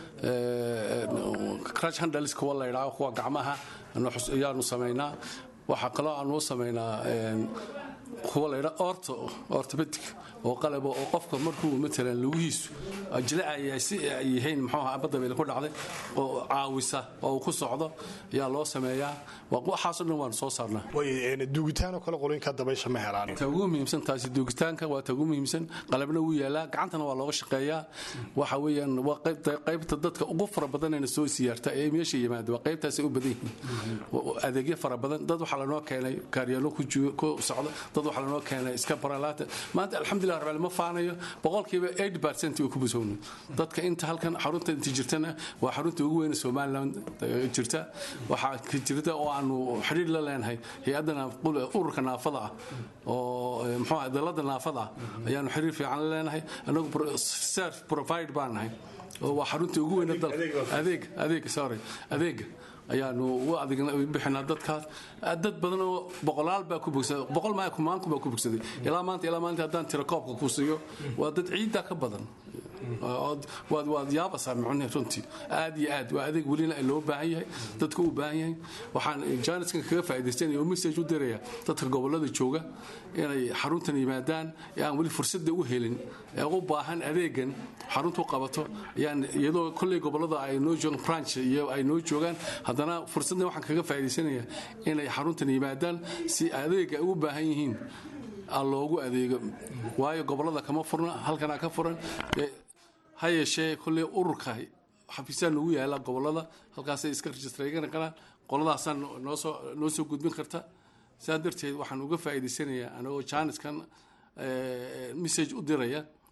crash handles kuwa la yidhaho kuwa gacmaha ayaanu samaynaa waxaa kaloo aanu u samaynaa kuwa laydha orto ortopedic oo qalaba oo qofka markuu matalan lugihiisu jilacaya si ay yihiin muxuu ahaa badabeel ku dhacday oo caawisa oo uu ku socdo ayaa loo sameeyaa waxaasoo dhan waanu soo saarnaa duugitaan oo kale qolooyinka dabaysha ma helaan ta ugu muhiimsan taasi duugitaanka waa ta ugu muhiimsan qalabna wuu yaalaa gacantana waa looga shaqeeyaa waxa weeyaan waa qaybta dadka ugu fara badanayna soo siyaarta ee meesha yimaada waa qaybtaasay u badan yihiin adeegyo fara badan dad waxaa lanoo keenay kaaryaano ku socda dad waxaa lanoo keenay iska baralaata maanta alxamdulilah rabbil ma faanayo boqolkiiba 8% way ku busownay dadka inta halkan xarunta inta jirtana waa xarunta ugu weyn Soomaaliland jirta waxaa ka jirta oo aanu xiriir la leenahay hay-adana ururka naafada ah oo muxuu ahaa dalada naafada ah ayaanu xiriir fiican la leenahay anagu self provide baan nahay oo waa xarunta ugu weyn dalka adeeg adeeg sorry adeega ayaanu u bixinaa dadkaas dad badan oo boqolaal baa ku bogsaday boqol maa kumaanku baa ku bogsaday ilaa maanta ilaa maanta haddaan tira koobka ku siiyo waa dad ciidda ka badan waad waad yaabasaa macne runtii aad iyo aad waa adeeg welina loo baahan yahay dadka u baahan yahay waxaan jaaniskan kaga faa'iidaystanaya oo message u diraya dadka gobolada jooga inay xaruntan yimaadaan ee aan weli fursadda u helin ee u baahan adeegan xaruntu qabato ayaan iyadoo kolley gobolada ay noo joogaan branch iyo ay noo joogaan haddana fursaddan waxaan kaga faa'iidaysanaya inay xaruntan yimaadaan si adeega ay u baahan yihiin loogu adeego waayo gobolada kama furna halkanaa ka furan ha yeeshee kolley ururka xafiisyaa noogu yaala gobolada halkaasay iska rejistraygan karaan qoladaasaa noosoo noo soo gudbin karta saa darteed waxaan uga faa'iidaysanayaa anagoo jaaniskan message u diraya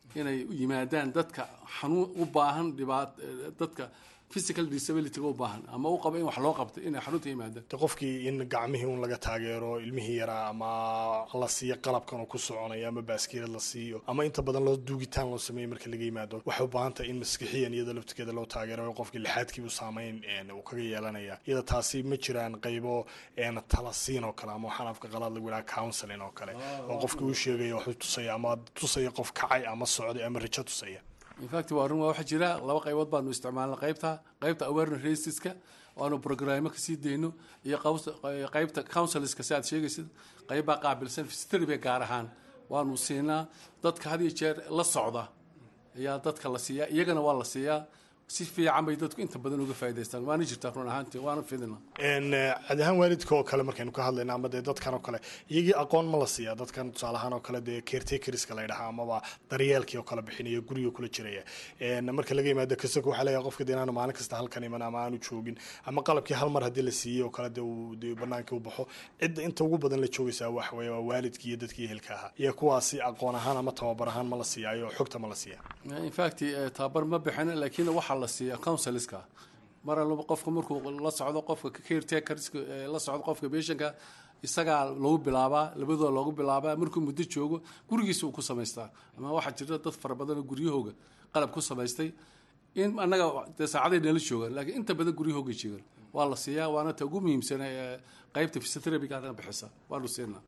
inay u yimaadaan dadka xanuun u baahan dhibaat dadka physical disability u baahan ama u qaba in wax loo qabto inay xarunta yimaadaan de qofkii in gacmihii un laga taageero ilmihii yaraa ama la siiyo qalabkan uu ku soconayo ama baaskiilad la siiyo ama inta badan loo duugitaan loo sameeyo marka laga yimaado waxay u baahan tahay in maskixiyan iyada laftigeeda loo taageero qofkii lixaadkiibu saameyn uu kaga yeelanaya iyada taasi ma jiraan qaybo talasiin oo kale ama waxaan afka qalaad lagu yidhaha counseling oo kale oo qofkii uu sheegaya waxuu tusaya ama tusaya qof kacay ama socday ama rajo tusaya infact waa run waa waxaa jira laba qaybood baanu isticmaalna qaybta qaybta awareness racistska waanu programmo kasii dayno iyo qaybta counselska si aad sheegaysid qaybbaa qaabilsan fisterbe gaar ahaan waanu siinaa dadka had iyo jeer la socda ayaa dadka la siiyaa iyagana waa la siiyaa si fiican bay dadku inta badan uga faa'idaystaan waana jirtaa run ahaantii waana fidina cad ahaan waalidka oo kale markaynu ka hadlayna ama dee dadkan oo kale iyagii aqoon ma la siiyaa dadkan tusaale ahaan oo kale dee caretakerska la yidhaha amaba daryeelkii oo kale bixinaya guriga kula jiraya marka laga yimaado kasako waxaa leeyahay qofka dee inaanu maalin kasta halkan iman ama aanu joogin ama qalabkii hal mar haddii la siiyey oo kale dee uu dee banaanka u baxo cidda inta ugu badan la joogaysaa waxa weeye waa waalidkii iyo dadkii ehelka ahaa iyo kuwaasi aqoon ahaan ama tababar ahaan ma la siiyaayo xogta ma la siiyaa infact tababar ma bixin laakiin waxaa la siiya counselska mar alba qofka markuu la socdo qofka caretakerska la socdo qofka patientka isagaa lagu bilaabaa labadooda loogu bilaabaa markuu muddo joogo gurigiisa uu ku samaystaa ama waxaa jirta dad fara badan oo guryahooga qalab ku samaystay in annaga dee saacaday nala joogaan laakiin inta badan guryahooga joogaan waa la siiyaa waana ta ugu muhiimsan qaybta physiotherapyga anaga bixisa waanu siinaa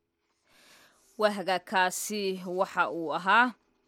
waa hagaagkaasi waxa uu ahaa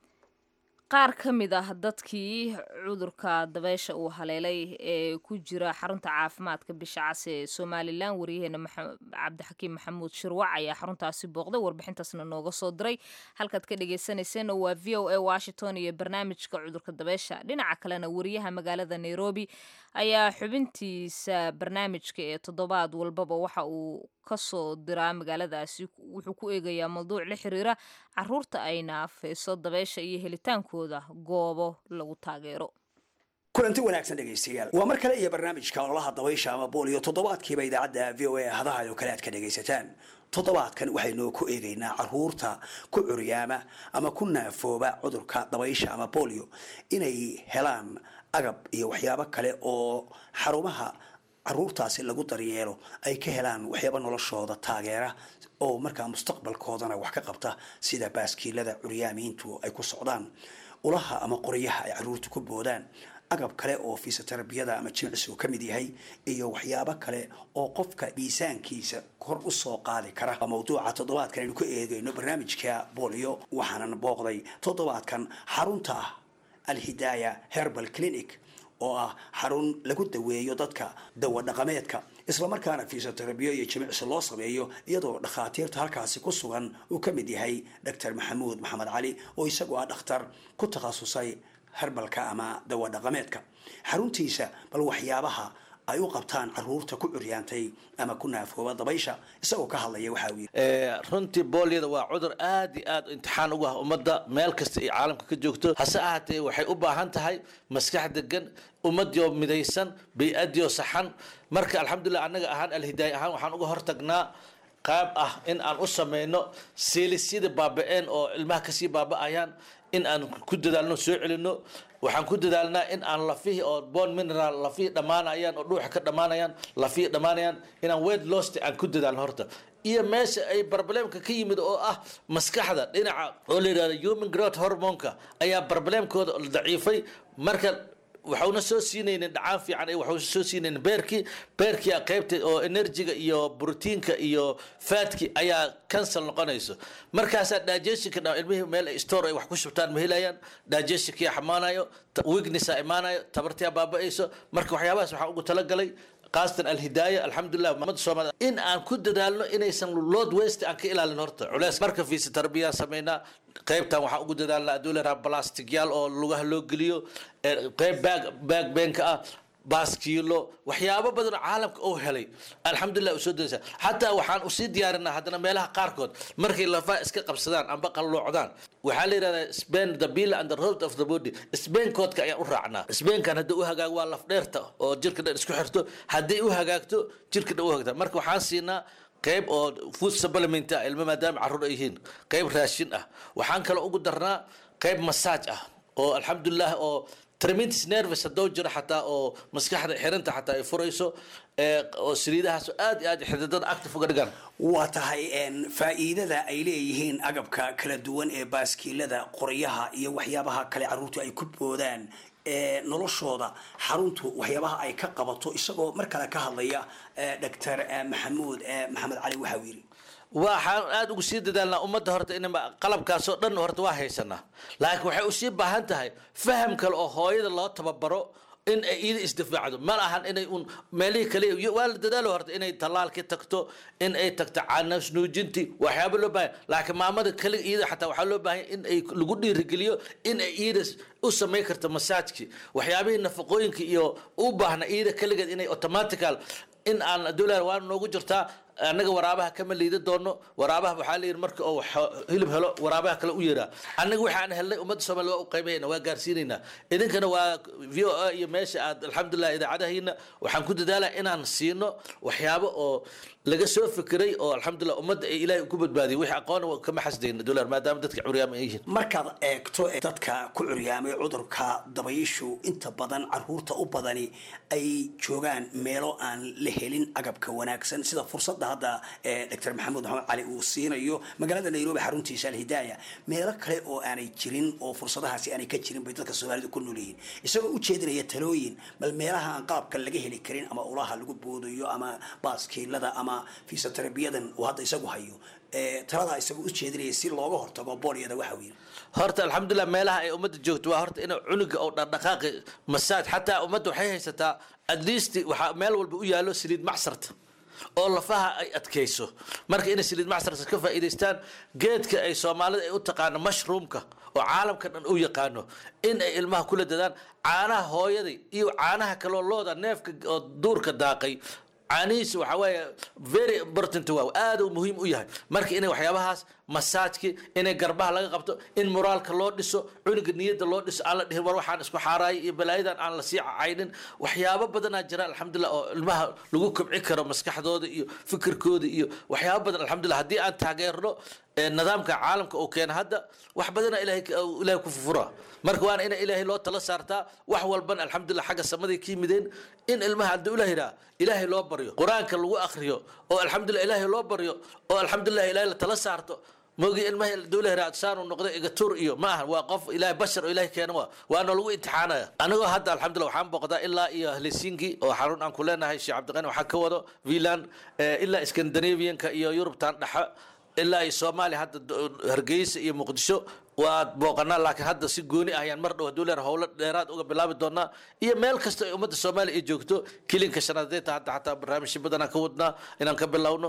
qaar ka mid ah dadkii cudurka dabeysha uu haleelay ee ku jira xarunta caafimaadka bisha cas ee somalilan wariyaheena cabdixakiim maxamuud shirwac ayaa xaruntaasi booqday warbixintaasna nooga soo diray halkaad ka dhegeysaneyseen waa v o a washington iyo barnaamijka cudurka dabeysha dhinaca kalena wariyaha magaalada nairobi ayaa xubintiisa barnaamijka ee toddobaad walbaba waxa uu kasoo diraa magaaladaasi wuxuu ku eegayaa mawduuc la xiriira caruurta ay naafeyso dabeysha iyo helitaankooda goobo lagu taageero kulanti wanaagsan dhegaystayaal waa mar kale iyo barnaamijka ololaha dabaysha ama booliyo toddobaadkiiba idaacadda v o a hadaha oo kale aad ka dhagaysataan toddobaadkan waxaynoo ku eegaynaa caruurta ku curyaama ama ku naafooba cudurka dabaysha ama bolio inay helaan agab iyo waxyaabo kale oo xarumaha caruurtaasi lagu daryeelo ay ka helaan waxyaaba noloshooda taageera oo markaa mustaqbalkoodana wax ka qabta sida baaskiilada curyaamiintu ay ku socdaan ulaha ama qoryaha ay caruurta ku boodaan agab kale oo fisioterabiyada ama jimicsigu ka mid yahay iyo waxyaabo kale oo qofka miisaankiisa kor u soo qaadi kara mawduuca toddobaadkan aynu ku eegayno barnaamijka bolio waxaanan booqday toddobaadkan xarunta alhidaaya herbal clinic oo ah xarun lagu daweeyo dadka dawa dhaqameedka islamarkaana fiisoterabiyo iyo jimicsi loo sameeyo iyadoo dhakhaatiirta halkaasi ku sugan uu ka mid yahay doctor maxamuud maxamed cali oo isagu ah dhakhtar ku takhasusay herbalka ama dawa dhaqameedka xaruntiisa bal waxyaabaha ay u qabtaan caruurta ku curyaantay ama ku naafooba dabaysha isagoo ka hadlaya waxa uu runtii booliyada waa cudur aad iyo aad imtixaan ugu ah ummadda meel kasta ay caalamka ka joogto hase ahaatee waxay u baahan tahay maskax degan ummaddioo midaysan bay-adioo saxan marka alxamdulilah annaga ahaan alhidaaya ahaan waxaan uga hortagnaa qaab ah in aan u sameyno seelisyada baaba-een oo ilmaha kasii baaba-ayaan in aan ku dadaalno soo celino waxaan ku dadaalnaa in aan lafihii oo bon mineral lafihii dhammaanayaan oo dhuuxa ka dhammaanayaan lafihii dhammaanayaan inaan weight lost aan ku dadaalno horta iyo meesha ay barbalemka ka yimid oo ah maskaxda dhinaca oo la yidhahdo human growth hormonka ayaa barbalemkooda daciifay marka waxauna soo siinaynin dhacaan fiican waxau soo siinaynin beerkii beerkii qaybta oo enerjiga iyo brotiinka iyo faadki ayaa cancel noqonayso markaasaa digestionka ilmihii meel ay store ay wax ku shubtaan ma helayaan digestionkii xamaanayo weaknessa imaanayo tabartii baaba-ayso marka waxyaabahaas waxaan ugu talagalay qaasatan alhidaaya alxamdulilah ummadda soomaalida in aan ku dadaalno inaysan load waste aan ka ilaalin horta culeys marka fiisa tarbiyaan samaynaa qaybtan waxaan ugu dadaalnaa aduu leeraha plasticyaal oo lugaha loo geliyo qayb baag baag beenka ah baaskiilo waxyaabo badan oo caalamka uu helay alxamdulilah usoo daysa xataa waxaan usii diyaarinaa haddana meelaha qaarkood markay lafaha iska qabsadaan amba qalloocdaan waxaa la yidhahdaa spain the bill and the road of the body spainkoodka ayaan u raacnaa spainkan haddii u hagaago waa laf dheerta oo jirka dhan isku xirto haddii u hagaagto jirka dhan u hagaagta marka waxaan siinaa qayb oo food supplement ah ilmo maadaama carruur ay yihiin qayb raashin ah waxaan kaloo ugu darnaa qayb masaaj ah oo alxamdulilah oo tremendous nervous haddoo jiro xataa oo maskaxda xirinta xataa ay furayso ee, oo saliidahaas aad iyo aad xididada active uga dhigan waa tahay een, faa'iidada ay leeyihiin agabka kala duwan ee baaskiilada qoryaha iyo waxyaabaha kale caruurtu ay ku boodaan ee noloshooda xaruntu waxyaabaha ay ka qabato isagoo mar kale ka hadlaya doctor maxamuud eh, maxamed cali waxa uu yidhi waxaan aada ugu sii dadaalnaa ummadda horta in qalabkaasoo dhan horta waa haysanaa laakiin waxay usii baahan tahay faham kale oo hooyada loo tababaro in ay iida isdifaacdo ma ahan inay un meelihii kale waa la dadaalo horta inay tallaalkii tagto in ay tagto canasnuujintii waxyaaba loo baahan laakiin maamada kaliga iida xataa waxaa loo baahan in ay lagu dhiirigeliyo in ay iida u samayn karto masaajki waxyaabihii nafaqooyinka iyo u baahna iida kaligeed inay automatical in aan dowlad waa noogu jirtaa annaga waraabaha kama liida doono waraabaha waxaa la yidhi marka uu hilib helo waraabaha kale u yeeraa annaga waxaan helnay ummadda soomaaliya waa u qaybayna waa gaarsiinayna idinkana waa v o a iyo meesha aad alxamdulilah idaacadahiina waxaan ku dadaalaa inaan siino waxyaabo oo laga soo fikiray oo alxamdulilah ummadda ay ilaahay ku badbaadiyay wixii aqoona kama xasdayna dowlad maadaama dadka curyaama ay yihiin markaad eegto dadka ku curyaamay cudurka dabayishu inta badan caruurta u badani ay joogaan meelo aan la helin agabka wanaagsan sida fursadda hadda doctor maxamuud maxamed cali uu siinayo magaalada nairobi xaruntiisa alhidaaya meelo kale oo aanay jirin oo fursadahaasi aanay ka jirin bay dadka soomaalida ku nool yihiin isagoo u jeedinaya talooyin bal meelaha aan qalabka laga heli karin ama ulaha lagu boodayo ama baaskiilada ama fisiotherabiyadan uu hadda isagu hayo taladaa isagoo u jeedinaya si looga hortago booliyada waxa uu yidhi horta alxamdulilah meelaha ay ummadda joogto waa horta in cunuga oo dhaqdhaqaaqi masaaj xataa ummadda waxay haysataa at least waxaa meel walba u yaallo saliid macsarta oo lafaha ay adkayso marka inay saliid macsarta ka faa'iidaystaan geedka ay soomaalida ay u taqaano mushroomka oo caalamka dhan u yaqaano in ay ilmaha kula dadaan caanaha hooyaday iyo caanaha kaloo looda neefka oo duurka daaqay caanihiisa waxaa weeye very important waa aad uu muhiim u yahay marka inay waxyaabahaas masaajki inay garbaha laga qabto in moraalka loo dhiso cunuga niyadda loo dhiso aan la dhihin war waxaan isku xaaraayay iyo balaayadan aan la sii caynin waxyaabo badanaa jira alxamdulilah oo ilmaha lagu kobci karo maskaxdooda iyo fikirkooda iyo waxyaabo badan alxamdulilah haddii aan taageerno nidaamka caalamka uu keena hadda wax badana ilahay ilahay ku fufura marka waana ina ilaahay loo tala saartaa wax walban alxamdulilah xagga samaday ka yimideen in ilmaha haddii ula yidhaha ilaahay loo baryo qur-aanka lagu akriyo oo alxamdulilah ilaahay loo baryo oo alxamdulilah ilaahay la tala saarto moogii ilmaha dowla hiraad saanu noqday igatur iyo ma aha waa qof ilaahay bashar oo ilaahay keena waa waana lagu imtixaanaya anigoo hadda alxamdulilah waxaan boqdaa ilaa iyo helsinki oo xarun aan ku leenahay sheekh cabdiqani waxaa ka wado vilan ilaa scandinavianka iyo yurubtan dhexe ilaa iyo soomaaliya hadda hargeysa iyo muqdisho waad booqanaa laakiin hadda si gooni ah ayaan mar dhow hadduu leer howlo dheeraad uga bilaabi doonaa iyo meel kasta ay ummadda soomaaliya ay joogto kilinka shanadeeta hadda xataa barnaamijyo badanaan ka wadnaa inaan ka bilowno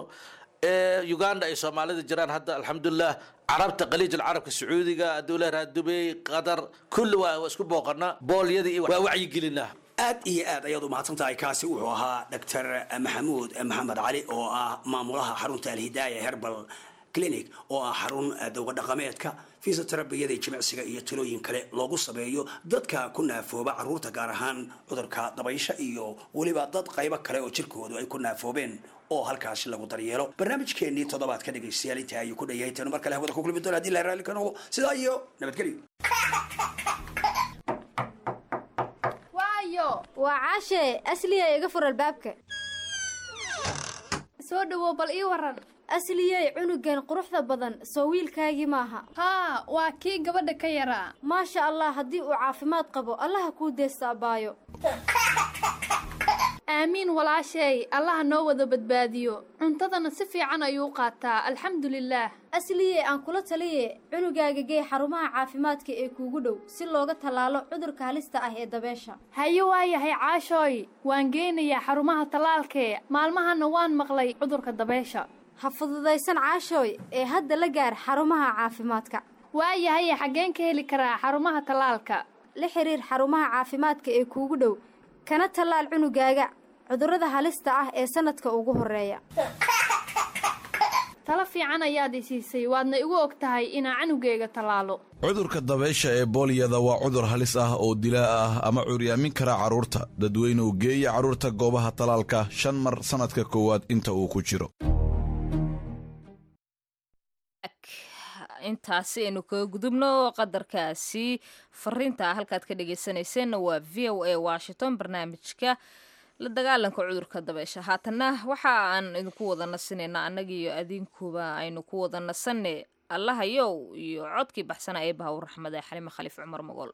uganda ay soomaalida jiraan hadda alxamdulilah carabta qaliij alcarabka sacuudiga hadduu leeyahay dubey qatar kulli waa isku booqanaa boolyadii waa wacyigelinaa aad iyo aad ayaad u mahadsan tahay kaasi wuxuu ahaa doctor maxamuud maxamed cali oo ah maamulaha xarunta alhidaaya herbal clinic oo ah xarun dowga dhaqameedka fisioterabiyada jimicsiga iyo talooyin kale loogu sameeyo dadka ku naafooba caruurta gaar ahaan cudurka dabaysha iyo weliba dad qaybo kale oo jirkoodu ay ku naafoobeen oo halkaasi lagu daryeelo barnaamijkeenii toddobaadka dhegaystayaal intaa ayuu ku dhayahay tanu mar kale hawada ku kulmi doona hadii la raalli ka noqdo sidaa iyo nabadgelyo waa caashee asliyay iga fur albaabka soo dhawow bal ii waran asliyey cunugan quruxda badan soo wiilkaagii maaha haa waa kii gabadha ka yaraa maasha allah haddii uu caafimaad qabo allaha kuu deesta abbaayo aamiin walaasheey allaha noo wada badbaadiyo cuntadana si fiican ayuu qaataa alxamdulilaah asliyey aan kula taliye cunugaaga gee xarumaha caafimaadka ee kuugu dhow si looga tallaalo cudurka halista ah ee dabeesha haye waayahay caashooy waan geynayaa xarumaha tallaalkee maalmahana waan maqlay cudurka dabeesha ha fududaysan caashooy ee hadda la gaar xarumaha caafimaadka waayahaye xaggeen ka heli karaa xarumaha tallaalka la xiriir xarumaha caafimaadka ee kuugu dhow kana tallaal cunugaaga cudurrada halista ah ee sanadka ugu horeeya talo fiican ayaad i siisay waadna igu og tahay inaa canugeyga tallaalo cudurka dabaysha ee booliyada waa cudur halis ah oo dilaa ah ama curyaamin kara carruurta dadweynuhu geeya carruurta goobaha tallaalka shan mar sannadka koowaad inta uu ku jiro intaasi aynu kaga gudubno qadarkaasi fariinta halkaad ka dhegeysanayseena waa v o a washington barnaamijka la dagaalanka cudurka dabeysha haatana waxa aan idinku wada nasinayna annagiiyo adinkuba aynu ku wada nasanne allahayow iyo codkii baxsana ee bahawr raxmad ee xalime khaliif cumar mogool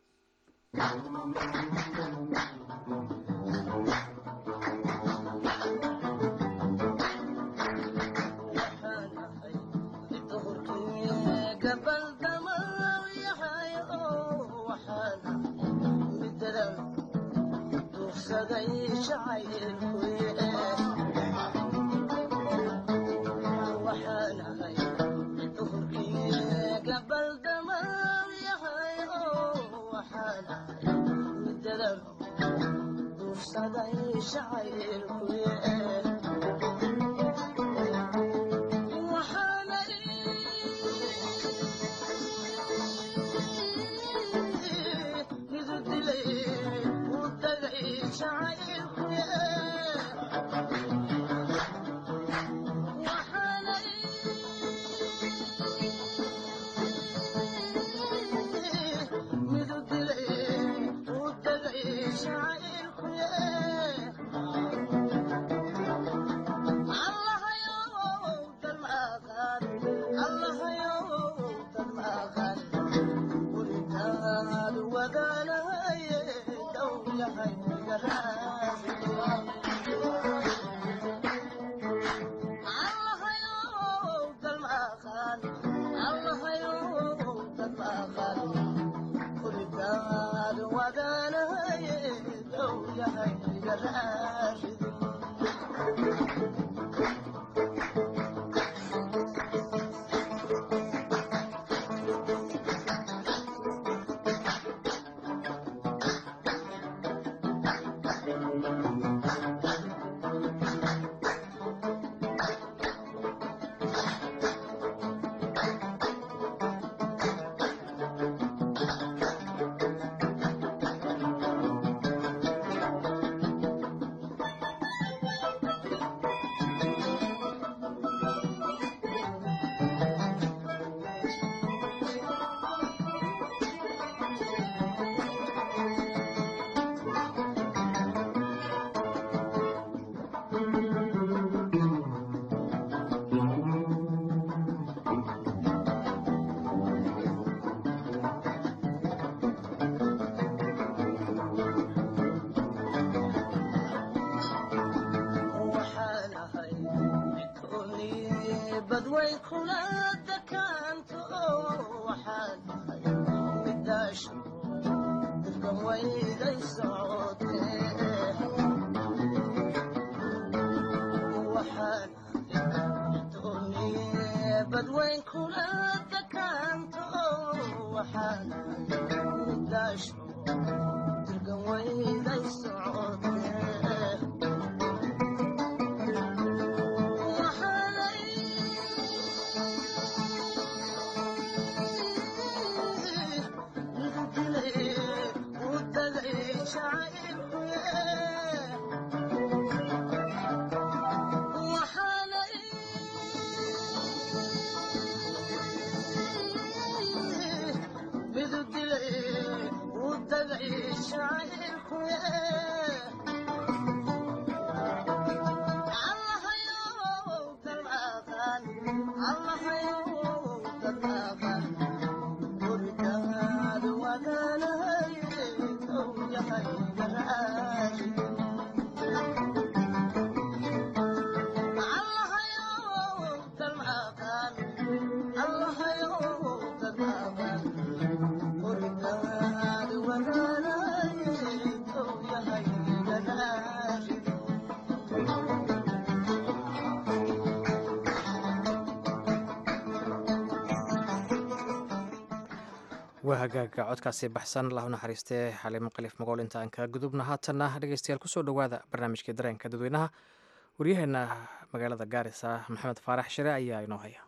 waa hagaaga codkaasi baxsan allah u naxariistee xaliimo khaliif magool inta aan kaga gudubna haatanna dhegeystayaal kusoo dhowaada barnaamijkii dareenka dadweynaha waryaheena magaalada gaarisa maxamed faarax shire ayaa inoo haya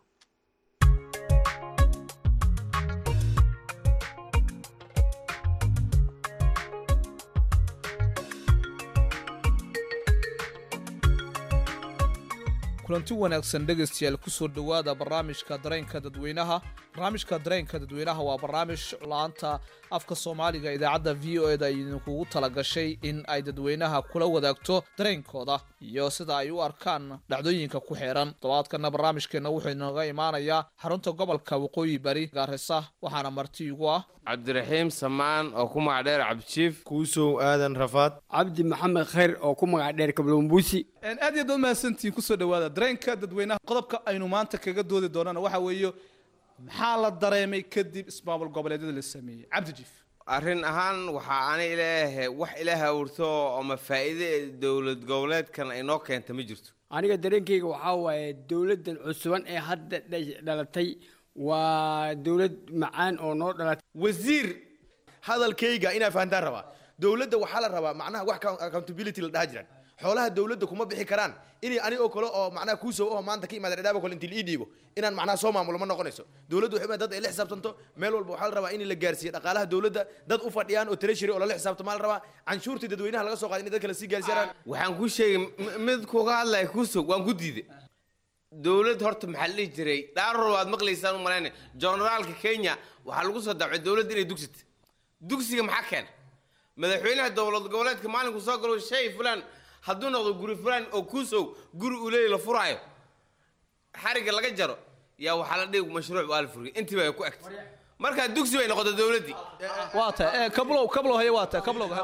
kulanti wanaagsan dhegaystayaal ku soo dhowaada barnaamijka dareenka dadweynaha barnaamijka dareenka dadweynaha waa barnaamij la-aanta afka soomaaliga idaacadda v o eda idinkugu talagashay in ay dadweynaha kula wadaagto dareenkooda iyo sida ay u arkaan dhacdooyinka ku xeeran todobaadkana barnaamijkeenna wuxuu inooga imaanayaa xarunta gobolka waqooyi bari gaarisa waxaana marti igu ah cabdiraxiim samaan oo ku magac dheer cabdijiif kuusow aadan rafaad cabdi maxamed khayr oo ku magac dheer kablombuusi aad iyo aad mahadsantihiin kusoo dhawaada dareenka dadweynaha qodobka aynu maanta kaga doodi doonana waxa weeye maxaa la dareemay kadib ismaamul goboleedyada la sameeyey cabdijiif arrin ahaan waxaa ani leeyahay wax ilaaha awrto ama faa'iide ee dowlad goboleedkan ay noo keenta ma jirto aniga dareenkayga waxaa waaye dowladdan cusuban ee hadda dha- dhalatay waa dowlad macaan oo noo dhalatay wasiir hadalkayga inaa fahantaan rabaa dowladda waxaa la rabaa macnaha wax ka- accountability la dhaha jiraan xoolaha dowladda kuma bixi karaan inay ani oo kale oo macnaha kuusoo oo maanta ka imaada dhadhaaba kale intii la ii dhiibo inaan macnaha soo maamulo ma noqonayso dowladdu waxay u dad ay la xisaabtanto meel walba waxaa la rabaa in la gaarsiiyo dhaqaalaha dowladda dad u fadhiyaan oo treasury oo lala xisaabtama la rabaa canshuurtii dadweynaha laga soo qaaday in dad kale sii gaarsiiyaan waxaan kuu sheegay m- mid kuga hadlaya kuusog waan ku diiday dowlad horta maxaa la dhihi jiray dhaaror waad maqlaysaan u malayna generaalka kenya waxaa lagu soo dacay dowladda inay dugsita dugsiga maxaa keena madaxweynaha dowlad goboleedka maalinku soo galo shay fulan hadduu noqdo guri fulan oo kuusow guri uu leeyahy la furaayo xariga laga jaro yaa waxaa la dhigi mashruuc waa la furiyay intiiba ay ku egtay marka dugsi bay noqotay dowladdii waa tahay kablow kablow haye waa tahay kablow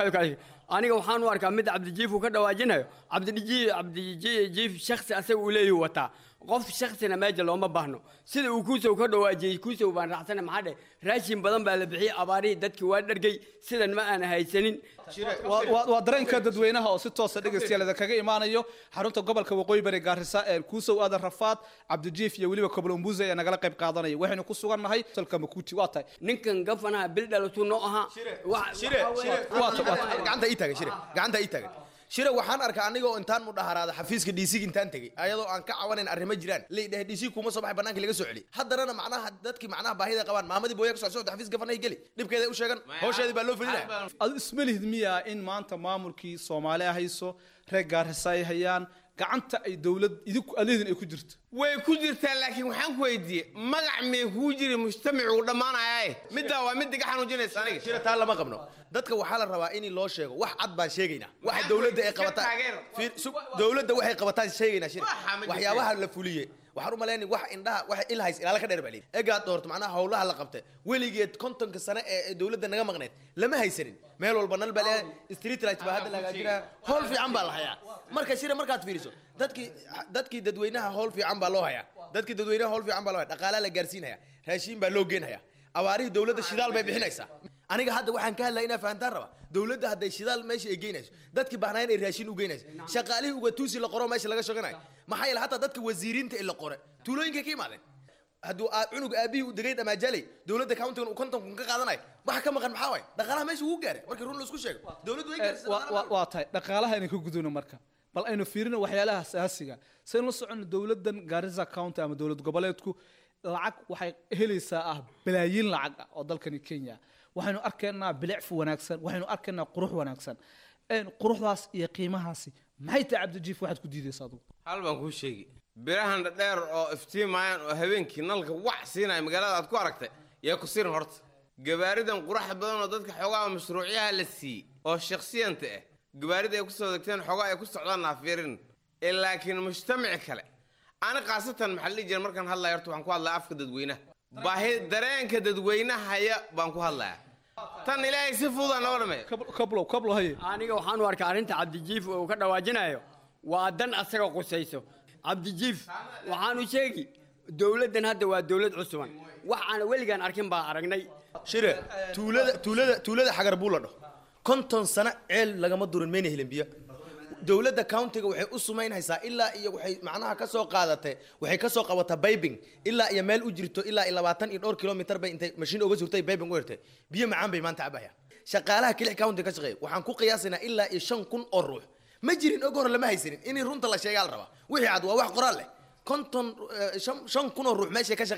aniga waxaan u arkaa mid cabdijiif uu ka dhawaajinayo cabdiji cabdijiif shaksi asaga uu leeyahy wataa qof shaksina meesha looma baahno sida uu kuusow ka dhawaajiyey kuusow baan raacsana maxaa dheh raashin badan baa la bixiyey abaarihii dadkii waa dhargay sidan ma aan haysanin Waa- waa waa dareenka dadweynaha oo si toosa dhegeystayaal kaga imaanayo xarunta gobolka waqooyi bari gaarisa ee kuusow aadan rafaad cabdijiif iyo weliba koblombuuse ee nagala qayb qaadanaya waxaynu ku sugan nahay salka makuuti waa tahay ninkan gafanaha bil dhalatuu noo ahaa Wax- shire shire Waa ta- waa ta- gacanta ii taagan shire gacanta ii taagan shire waxaan arkaa aniga oo intaan mudhaharaada xafiiska dc intaan tegey ayadoo aan ka cawanayn arrimo jiraan leedhahay dc kuma soo baxay banaanka laga soo celi haddanana macnaha dadkii macnaha baahida qabaan maamadii booya kasoo socda xafiis gafanahay geli dhibkeeda u sheegan hawsheedii baa loo fedinaya adu isma lihid miyaa in maanta maamulkii soomaali hayso reer gaarisa ay hayaan gacanta ay dowlad idinku alihidin ay ku jirto way ku jirtaa laakiin waxaan ku weydiiyey magac mee kuu jiri mujtamacuu dhammaanaya middaa waa mid iga xanuujinaysa aniga shire taa lama qabno dadka waxaa la rabaa in loo sheego wax cad baan sheegaynaa waxa dowladda ay qabataan Fiir, su- dowladda waxay qabataan sheegaynaa shire Waxa ma jirto. waxyaabaha la fuliye waxaan u malaynay wax indhaha wax ilhays ilaala ka dheer baa leeyihi egaad doorto macnaha howlaha la qabtay weligeed kontonka sane ee ee dowladda naga maqneed lama haysanin meel walba nal baa leeyahay street light baa hadda la hagaajiraa howl fiican baa la hayaa marka shire markaad fiiriso dadkii dadkii dadweynaha howl fiican baa loo hayaa dadkii dadweynaha howl fiican baa loo haya dhaqaalaa la gaarsiinaya raashiin baa loo geenhaya abaarihii dowladda shidaal bay bixinaysaa aniga hadda waxaan ka hadlaya inaa fahantaan raba dowladda hadday shidaal meesha ay geynayso dadkii baahnaayeen ay raashin u geynayso shaqaalihii ugatuusi la qoro meesha laga shoganayo maxaa yeele hataa dadka wasiiriinta ee la qore tuulooyinkay ka imaadeen hadduu aa- cunug aabihii u degay dhamaajaley dowladda countigan uu konton kun ka qaadanayo waxa ka maqan maxaa waay dhaqaalaha meesha wuu gaaray markii run laisku sheego dowladdu way gaarsiisay Waa- waa- waa tahay dhaqaalaha aynu ka gudubno marka bal aynu fiirino waxyaalaha asaasiga saynu la socono dowladan garissa county ama dowlad goboleedku lacag waxay helaysaa ah balaayiin lacag ah oo dalkani kenya waxaynu arkaynaa bilicfu wanaagsan waxaynu arkaynaa qurux wanaagsan Een, quruxdaas iyo qiimahaasi maxay tahay cabdijiif waxaad ku diidaysa adugu hal baan kuu sheegi birahan dhadheer oo iftiimayaan oo habeenkii nalka wac siinaya magaalada aad ku aragtay yaa ku sirin horta gabaaridan quraxa badan oo dadka xoogaha mashruucyaha la siiyey oo shaksiyanta ah gabaarida ay kusoo degteen xoogaa ay ku socdaan naafirin ee laakiin mujtamaci kale ani khaasatan maxaa la dhihi jira markaan hadlaya horta waxaan ku hadlaya afka dadweynaha baahi dareenka dadweynahaya baan ku hadlaya tan ilaahay si fududaan loo dhameeyo kablow kablow haye aniga waxaan u arkaa arrinta cabdijiif uu ka dhawaajinayo waa dan asaga qusayso cabdijiif waxaanu sheegi dowladdan hadda waa dowlad cusuban wax aan weligaan arkin baa aragnay shire tuulada tuulada tuulada xagar buu la dhaho konton sano ceel lagama durin mayna helin biyo dowladda countiga waxay u sumaynaysaa ilaa iyo waxay macnaha ka soo qaadatay waxay ka soo qabataa baybing ilaa iyo meel u jirto ilaa iyo labaatan iyo dhowr kilomitar bay intay mashiin uga surtay baybing u hirtay biyo macaan bay maanta cabaya shaqaalaha kilix county ka shaqeeya waxaan ku qiyaasaynaa ilaa iyo shan kun oo ruux ma jirin og hore lama haysanin in runta la sheegaa la rabaa wixii cad waa wax qoraal leh konton eh, shan- shan kun oo ruux meeshay ka shaqaynayso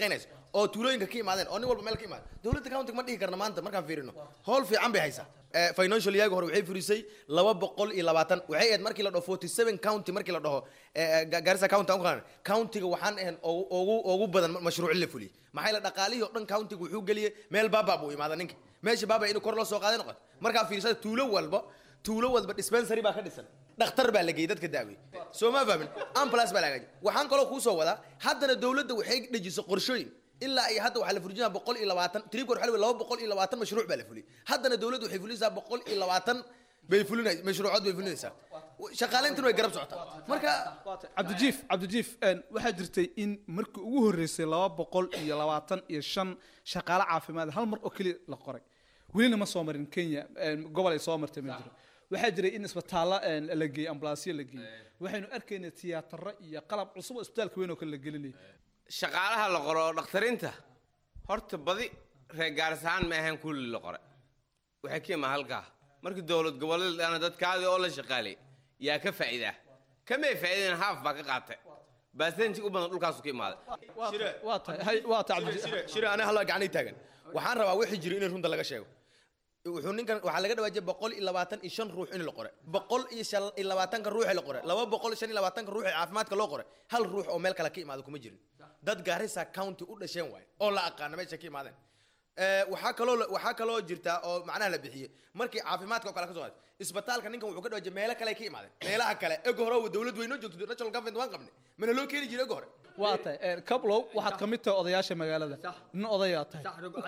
oo tuulooyinka ka imaadeen oo nin walba meel ka imaadeen dowladda countiga ma dhihi karna maanta markaan fiirino howl fiican bay haysaa Eh, financial yaga hore waxay furisay laba boqol iyo labaatan waxay ahayd markii la dhaho forty seven county markii la dhaho eh, eh, Ga- garissa county aan ku qaadana countiga waxaan ahayn ugu- ugu ugu badan mashruuc la fuliyey maxaa la dhaqaalihii oo dhan countiga wuxuu geliyey meel baaba buu imaada ninka meesha baaba inuu kor loo soo qaaday noqoto markaa fiirsada tuulo walba tuulo walba dispensary baa ka dhisan dhakhtar baa la geeyey dadka daawey soo ma fahmin ambulance baa la hagaajiyey waxaan kaloo kuu soo wadaa haddana dowladda waxay dhejisay qorshooyin ilaa iyo hadda waxaa la furjinaa boqol iyo labaatan tribka waxaa la weli laba boqol iyo labaatan mashruuc baa la fuliyey haddana dowladda waxay fulinaysaa boqol iyo labaatan bay fulinay mashruucood bay fulinaysaa shaqaaleyntuna way garab socotaa marka cabdijiif cabdijiif een, waxaa jirtay in markii ugu horreysay laba boqol iyo labaatan iyo shan shaqaale caafimaad hal mar oo keliya la qoray welina ma soo marin kenya een, gobol ay soo martay ma jiro waxaa jiray in isbitaallo een, la geeyey ambulaasyo la geeyey waxaynu arkaynay tiyaataro iyo qalab cusub oo isbitaalka weyn oo kale la gelinayay shaqaalaha la qoro oo dhakhtariinta horta badi reer gaaris ahaan ma ahayn kulli la qore waxay ka imaa halkaa markii dowlad goboleedana dadkaadii oo la shaqaalay yaa ka faa'iidaa kamay faa'iideen haaf baa ka qaatay baasenji u badan dhulkaasu ka imaaday waa tahay hay waa tahay cabdi shire aniga halla gacanay taagan waxaan rabaa wixii jira in runta laga sheego wuxuu ninkan waxaa laga dhawaajiyay boqol iyo labaatan iyo shan ruux in la qore boqol iyo shan iyo labaatanka ruux ee la qore laba boqol iyo shan iyo labaatanka ruux ee caafimaadka loo qore hal ruux oo meel kale ka imaada kuma jirin dad gaarisa county u dhasheen waaye oo la aqaana meesha ka imaadeen Eh, waxaa kaloo la- waxaa kaloo jirta oo macnaha la bixiyey markii caafimaadka oo kale ka soo qaaday isbitaalka ninkan wuxuu ka dhawaajiyay meelo kale ay ka imaadeen meelaha kale ego hore oo dowlad weynoo joogto national government waan qabnay mana loo keeni jiray ego hore waa tahay een, kablow waxaad ka mid tahay odayaasha magaalada nin odayaa tahay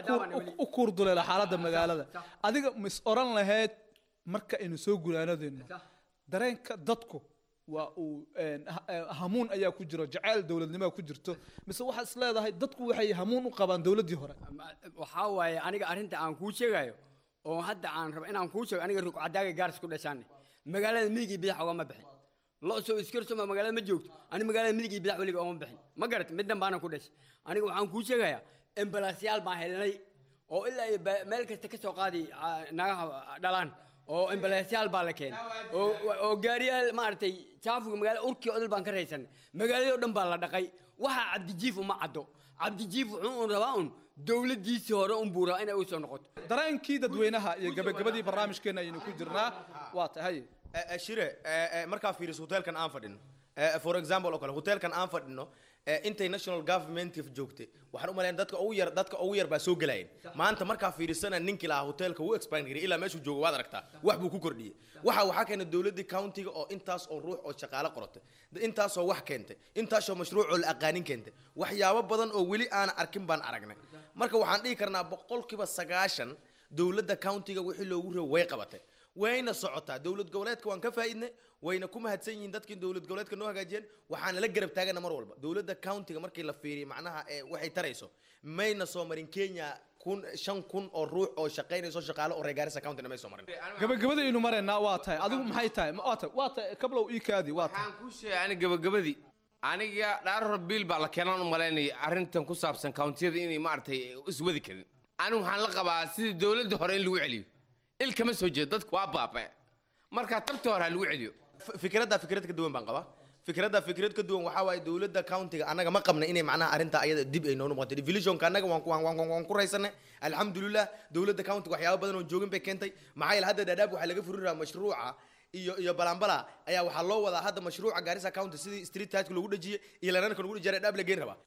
u kuurduleela xaaladda magaalada adiga mis oran lahayd marka aynu soo gulaanadeenno dareenka dadku waa uu een, ha- ee, hamuun ayaa ku jiro jacayl dowladnimaa ku jirto mise waxaad is leedahay dadku waxay hamuun u qabaan dowladdii hore waxaa waaye aniga arrinta aan kuu sheegayo oo hadda aan rabo inaan kuu sheego aniga rugcadaaga gaaris ku dhashaane magaalada midig iyo bidax ogama bixin lo soo iskarsoma magaalada ma joogto ani magaalada midig iyo bidax weliga ogama bixin ma garat middan baana ku dhashay aniga waxaan kuu sheegayaa embalaasyaal baan helnay oo ilaa iyo ba- meel kasta ka soo qaadi ah, nagaha dhalaan oo embalaasyaal baa la keenay oo oo gaariyaal maaragtay jaafuga magaala urkii odol baan ka raysanay magaaladii oo dhan baa la dhaqay waxaa cabdijiif uma caddo cabdijiif wuxuu un rabaa un dowladdiisii hore un buu rabaa inay u soo noqoto dareenkii dadweynaha iyo gabagabadii barnaamijkeena ayaynu ku jirnaa waa tahay Eh, eh, shire eh, eh, markaa fiiriso hotelkan aan fadhino eh, for example oo kale hotelkan aan fadhino eh, intay national government joogtay waxaan u malayn dadka ugu yar dadka ugu yar baa soo gelayeen maanta markaa fiirisana ninkii lahaa hotelka wuu expand garay ilaa meeshuu joogo waad aragtaa wax buu ku kordhiyey waxa waxaa keenay dowladdii countiga oo intaas oo ruux oo shaqaale qorotay intaasoo wax keentay intaasoo mashruuc oo la aqaanin keentay waxyaabo badan oo weli aan arkin baan aragnay marka waxaan dhihi karnaa boqolkiiba sagaashan dowladda countiga wixii loogu reebo way qabatay wayna socotaa dowlad goboleedka waan ka faa'iidnay wayna ku mahadsan yihiin dadkii dowlad goboleedka noo hagaajiyeen waxaana la garab taagana mar walba dowladda countiga markii la fiiriyo macnaha ee waxay tarayso mayna soo marin kenya kun shan kun oo ruux oo shaqaynayso shaqaale oo reer gaarisa countina may soo marin gabagabada aynu maraynaa waa tahay adigu maxay tahay Ma- waa tahay waa tahay kablow ii kaadi waa tahay waxaan kuu sheegay ani gabagabadii aniga dhaaror biil baa la keenaan u malaynaya arrintan ku saabsan countiyada inay maaragtay iswadi karin anigu waxaan la qabaa sidii dowladda hore in lagu celiyo il kama soo jeedo dadku waa baaba'e marka tabtii hore ha lagu celiyo fikradda fikrad ka duwan baan qabaa fikradda fikrad ka duwan waxaa waaye dowladda countiga annaga ma qabna inay macnaha arrinta ayada dib ay noo noqoto divisionka annaga waan ku- waan waan- waan ku raysanay alxamdulilah dowladda countiga waxyaabo badan oo joogin bay keentay maxaa yeele hadda dhaadhaab waxaa laga furin rabaa mashruuca iyo iyo balambala ayaa waxaa loo wadaa hadda mashruuca gaarisa county sidii street tagka lagu dhejiyey iyo lananka lagu dhejiyay dhaadhaab la geyn rabaa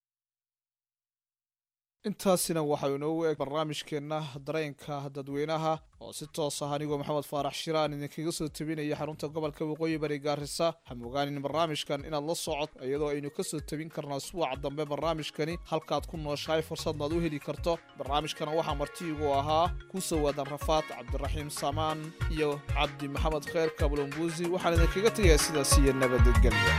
intaasina waxaa inoogu eg barnaamijkeenna dareenka dadweynaha oo si toos ah anigoo maxamed faarax shiraan idinkaga soo tebinaya xarunta gobolka waqooyi bari gaarisa ha mogaanin barnaamijkan inaad la socod iyadoo aynu kasoo tebin karnaa suwaca dambe barnaamijkani halkaad ku nooshahay fursadnaad u heli karto barnaamijkana waxaa martiigu ahaa kusoo waadan rafaad cabdiraxiim samaan iyo cabdi maxamed kheer kablombuusi waxaan idinkaga tegayaa sidaas iyo nabadgelya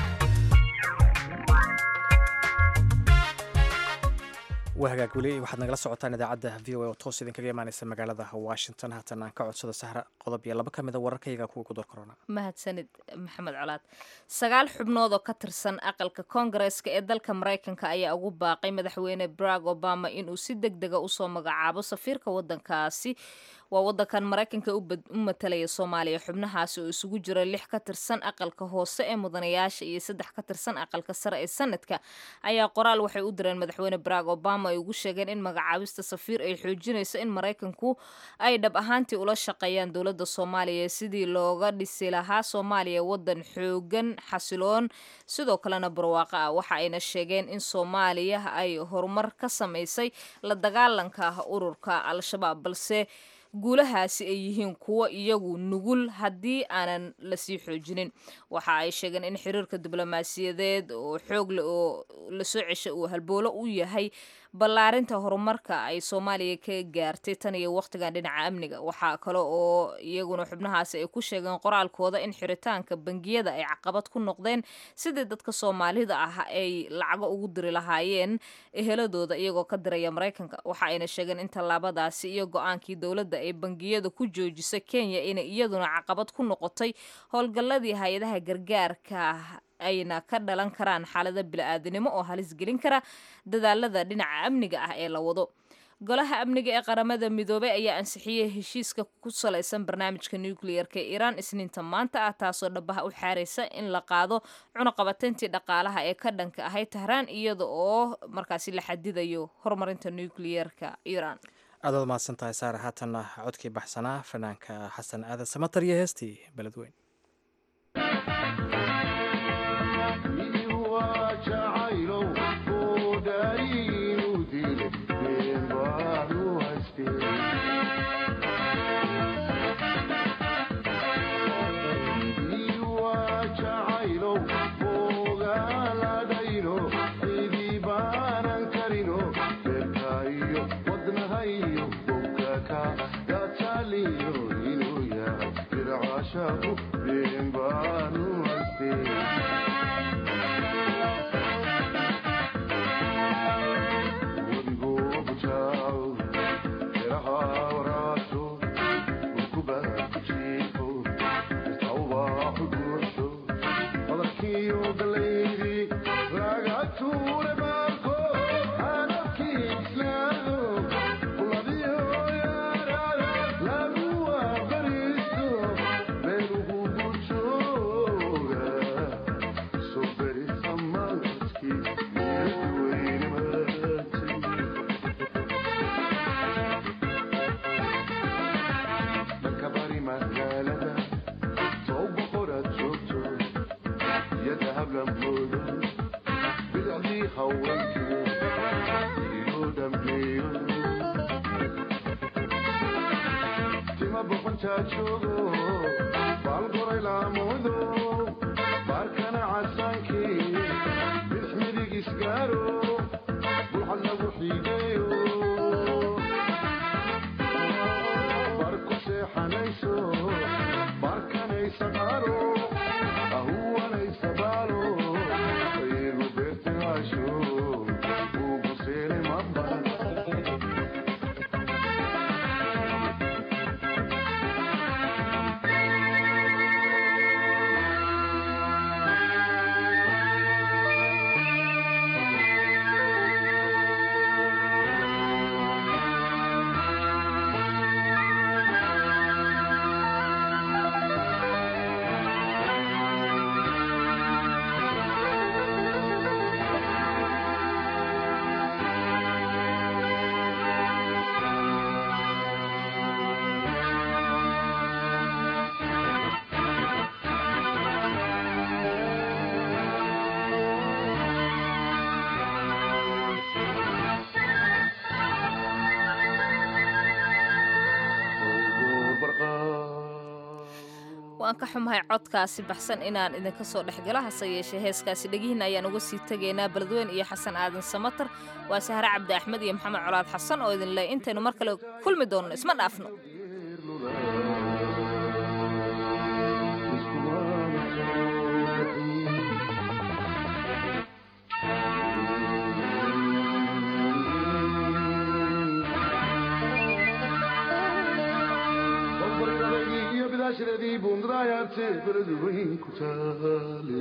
waa hagaag weli waxaad nagala socotaan idaacadda v o a oo toos idinkaga imaaneysa magaalada washington haatan aan ka codsado sahra qodob iyo laba ka mid a wararkayga kuwa ku door korona mahadsanid maxamed colaad sagaal xubnood oo ka tirsan aqalka koongareeska ee dalka maraykanka ayaa ugu baaqay madaxweyne barack obama inuu si deg dega usoo magacaabo safiirka wadankaasi waa wadankan maraykanka u matalaya soomaaliya xubnahaasi oo isugu jira lix ka tirsan aqalka hoose ee mudanayaasha iyo saddex ka tirsan aqalka sare ee sanadka ayaa qoraal waxay u direen madaxweyne barack obama ay ugu sheegeen in magacaabista safiir ay xoojinayso in maraykanku ay dhab ahaantii ula shaqeeyaan dowladda soomaaliya sidii looga dhisi lahaa soomaaliya wadan xoogan xasiloon sidoo kalena barwaaqo ah waxa ayna sheegeen in soomaaliya ay horumar ka samaysay la dagaalanka ururka al-shabaab balse guulahaasi ay yihiin kuwo iyagu nugul haddii aanan lasii xoojinin waxa ay sheegeen in xiriirka diblomaasiyadeed oo xoog leh oo lasoo cesha uu halboolo u yahay ballaarinta horumarka ay soomaaliya ka gaartay tan iyo wakhtigan dhinaca amniga waxaa kale oo iyaguna xubnahaasi ay ku sheegeen qoraalkooda in xiritaanka bangiyada ay caqabad ku noqdeen sidii dadka soomaalida ah ay lacago ugu diri lahaayeen eheladooda iyagoo ka diraya maraykanka waxa ayna sheegeen in tallaabadaasi iyo go-aankii dowladda ee bangiyada ku joojisa kenya inay iyaduna caqabad ku noqotay howlgalladii hay-adaha gargaarka ayna ka dhalan karaan xaalada bili-aadanimo oo halis gelin kara dadaalada dhinaca amniga ah ee la wado golaha amniga ee qaramada midoobay ayaa ansixiyey heshiiska ku salaysan barnaamijka nucleer-ka ee iiraan isniinta maanta ah taasoo dhabaha u xaaraysa in la qaado cunuqabateyntii dhaqaalaha ee ka dhanka ahay tahraan iyada oo markaasi la xadidayo horumarinta nucleer-ka iiraan aad waad mahadsan tahay saare haatanna codkii baxsanaa fanaanka xasan aadan samatar iyo heestii beledweyn waan ka xumahay codkaasi baxsan inaan idinka soo dhexgalo hase yeeshee heeskaasi dhegihiin ayaan uga sii tegaynaa beledweyn iyo xasan aadan samatar waa sahre cabdi axmed iyo maxamed colaad xasan oo idin leh intaynu mar kale kulmi doonno isma dhaafno ashradii bundraayarte beledweyn ku taale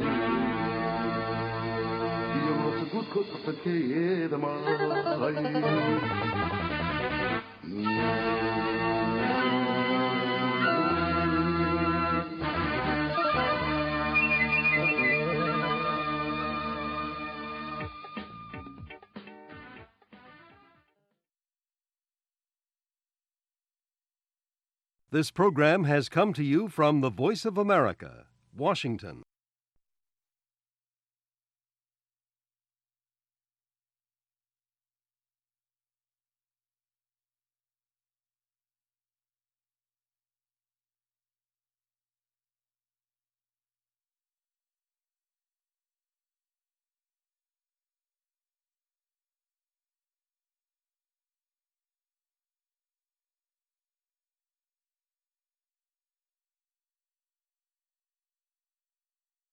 iyo moota guudkood afarkeeyeeda maahay This program has come to you from the Voice of America, Washington.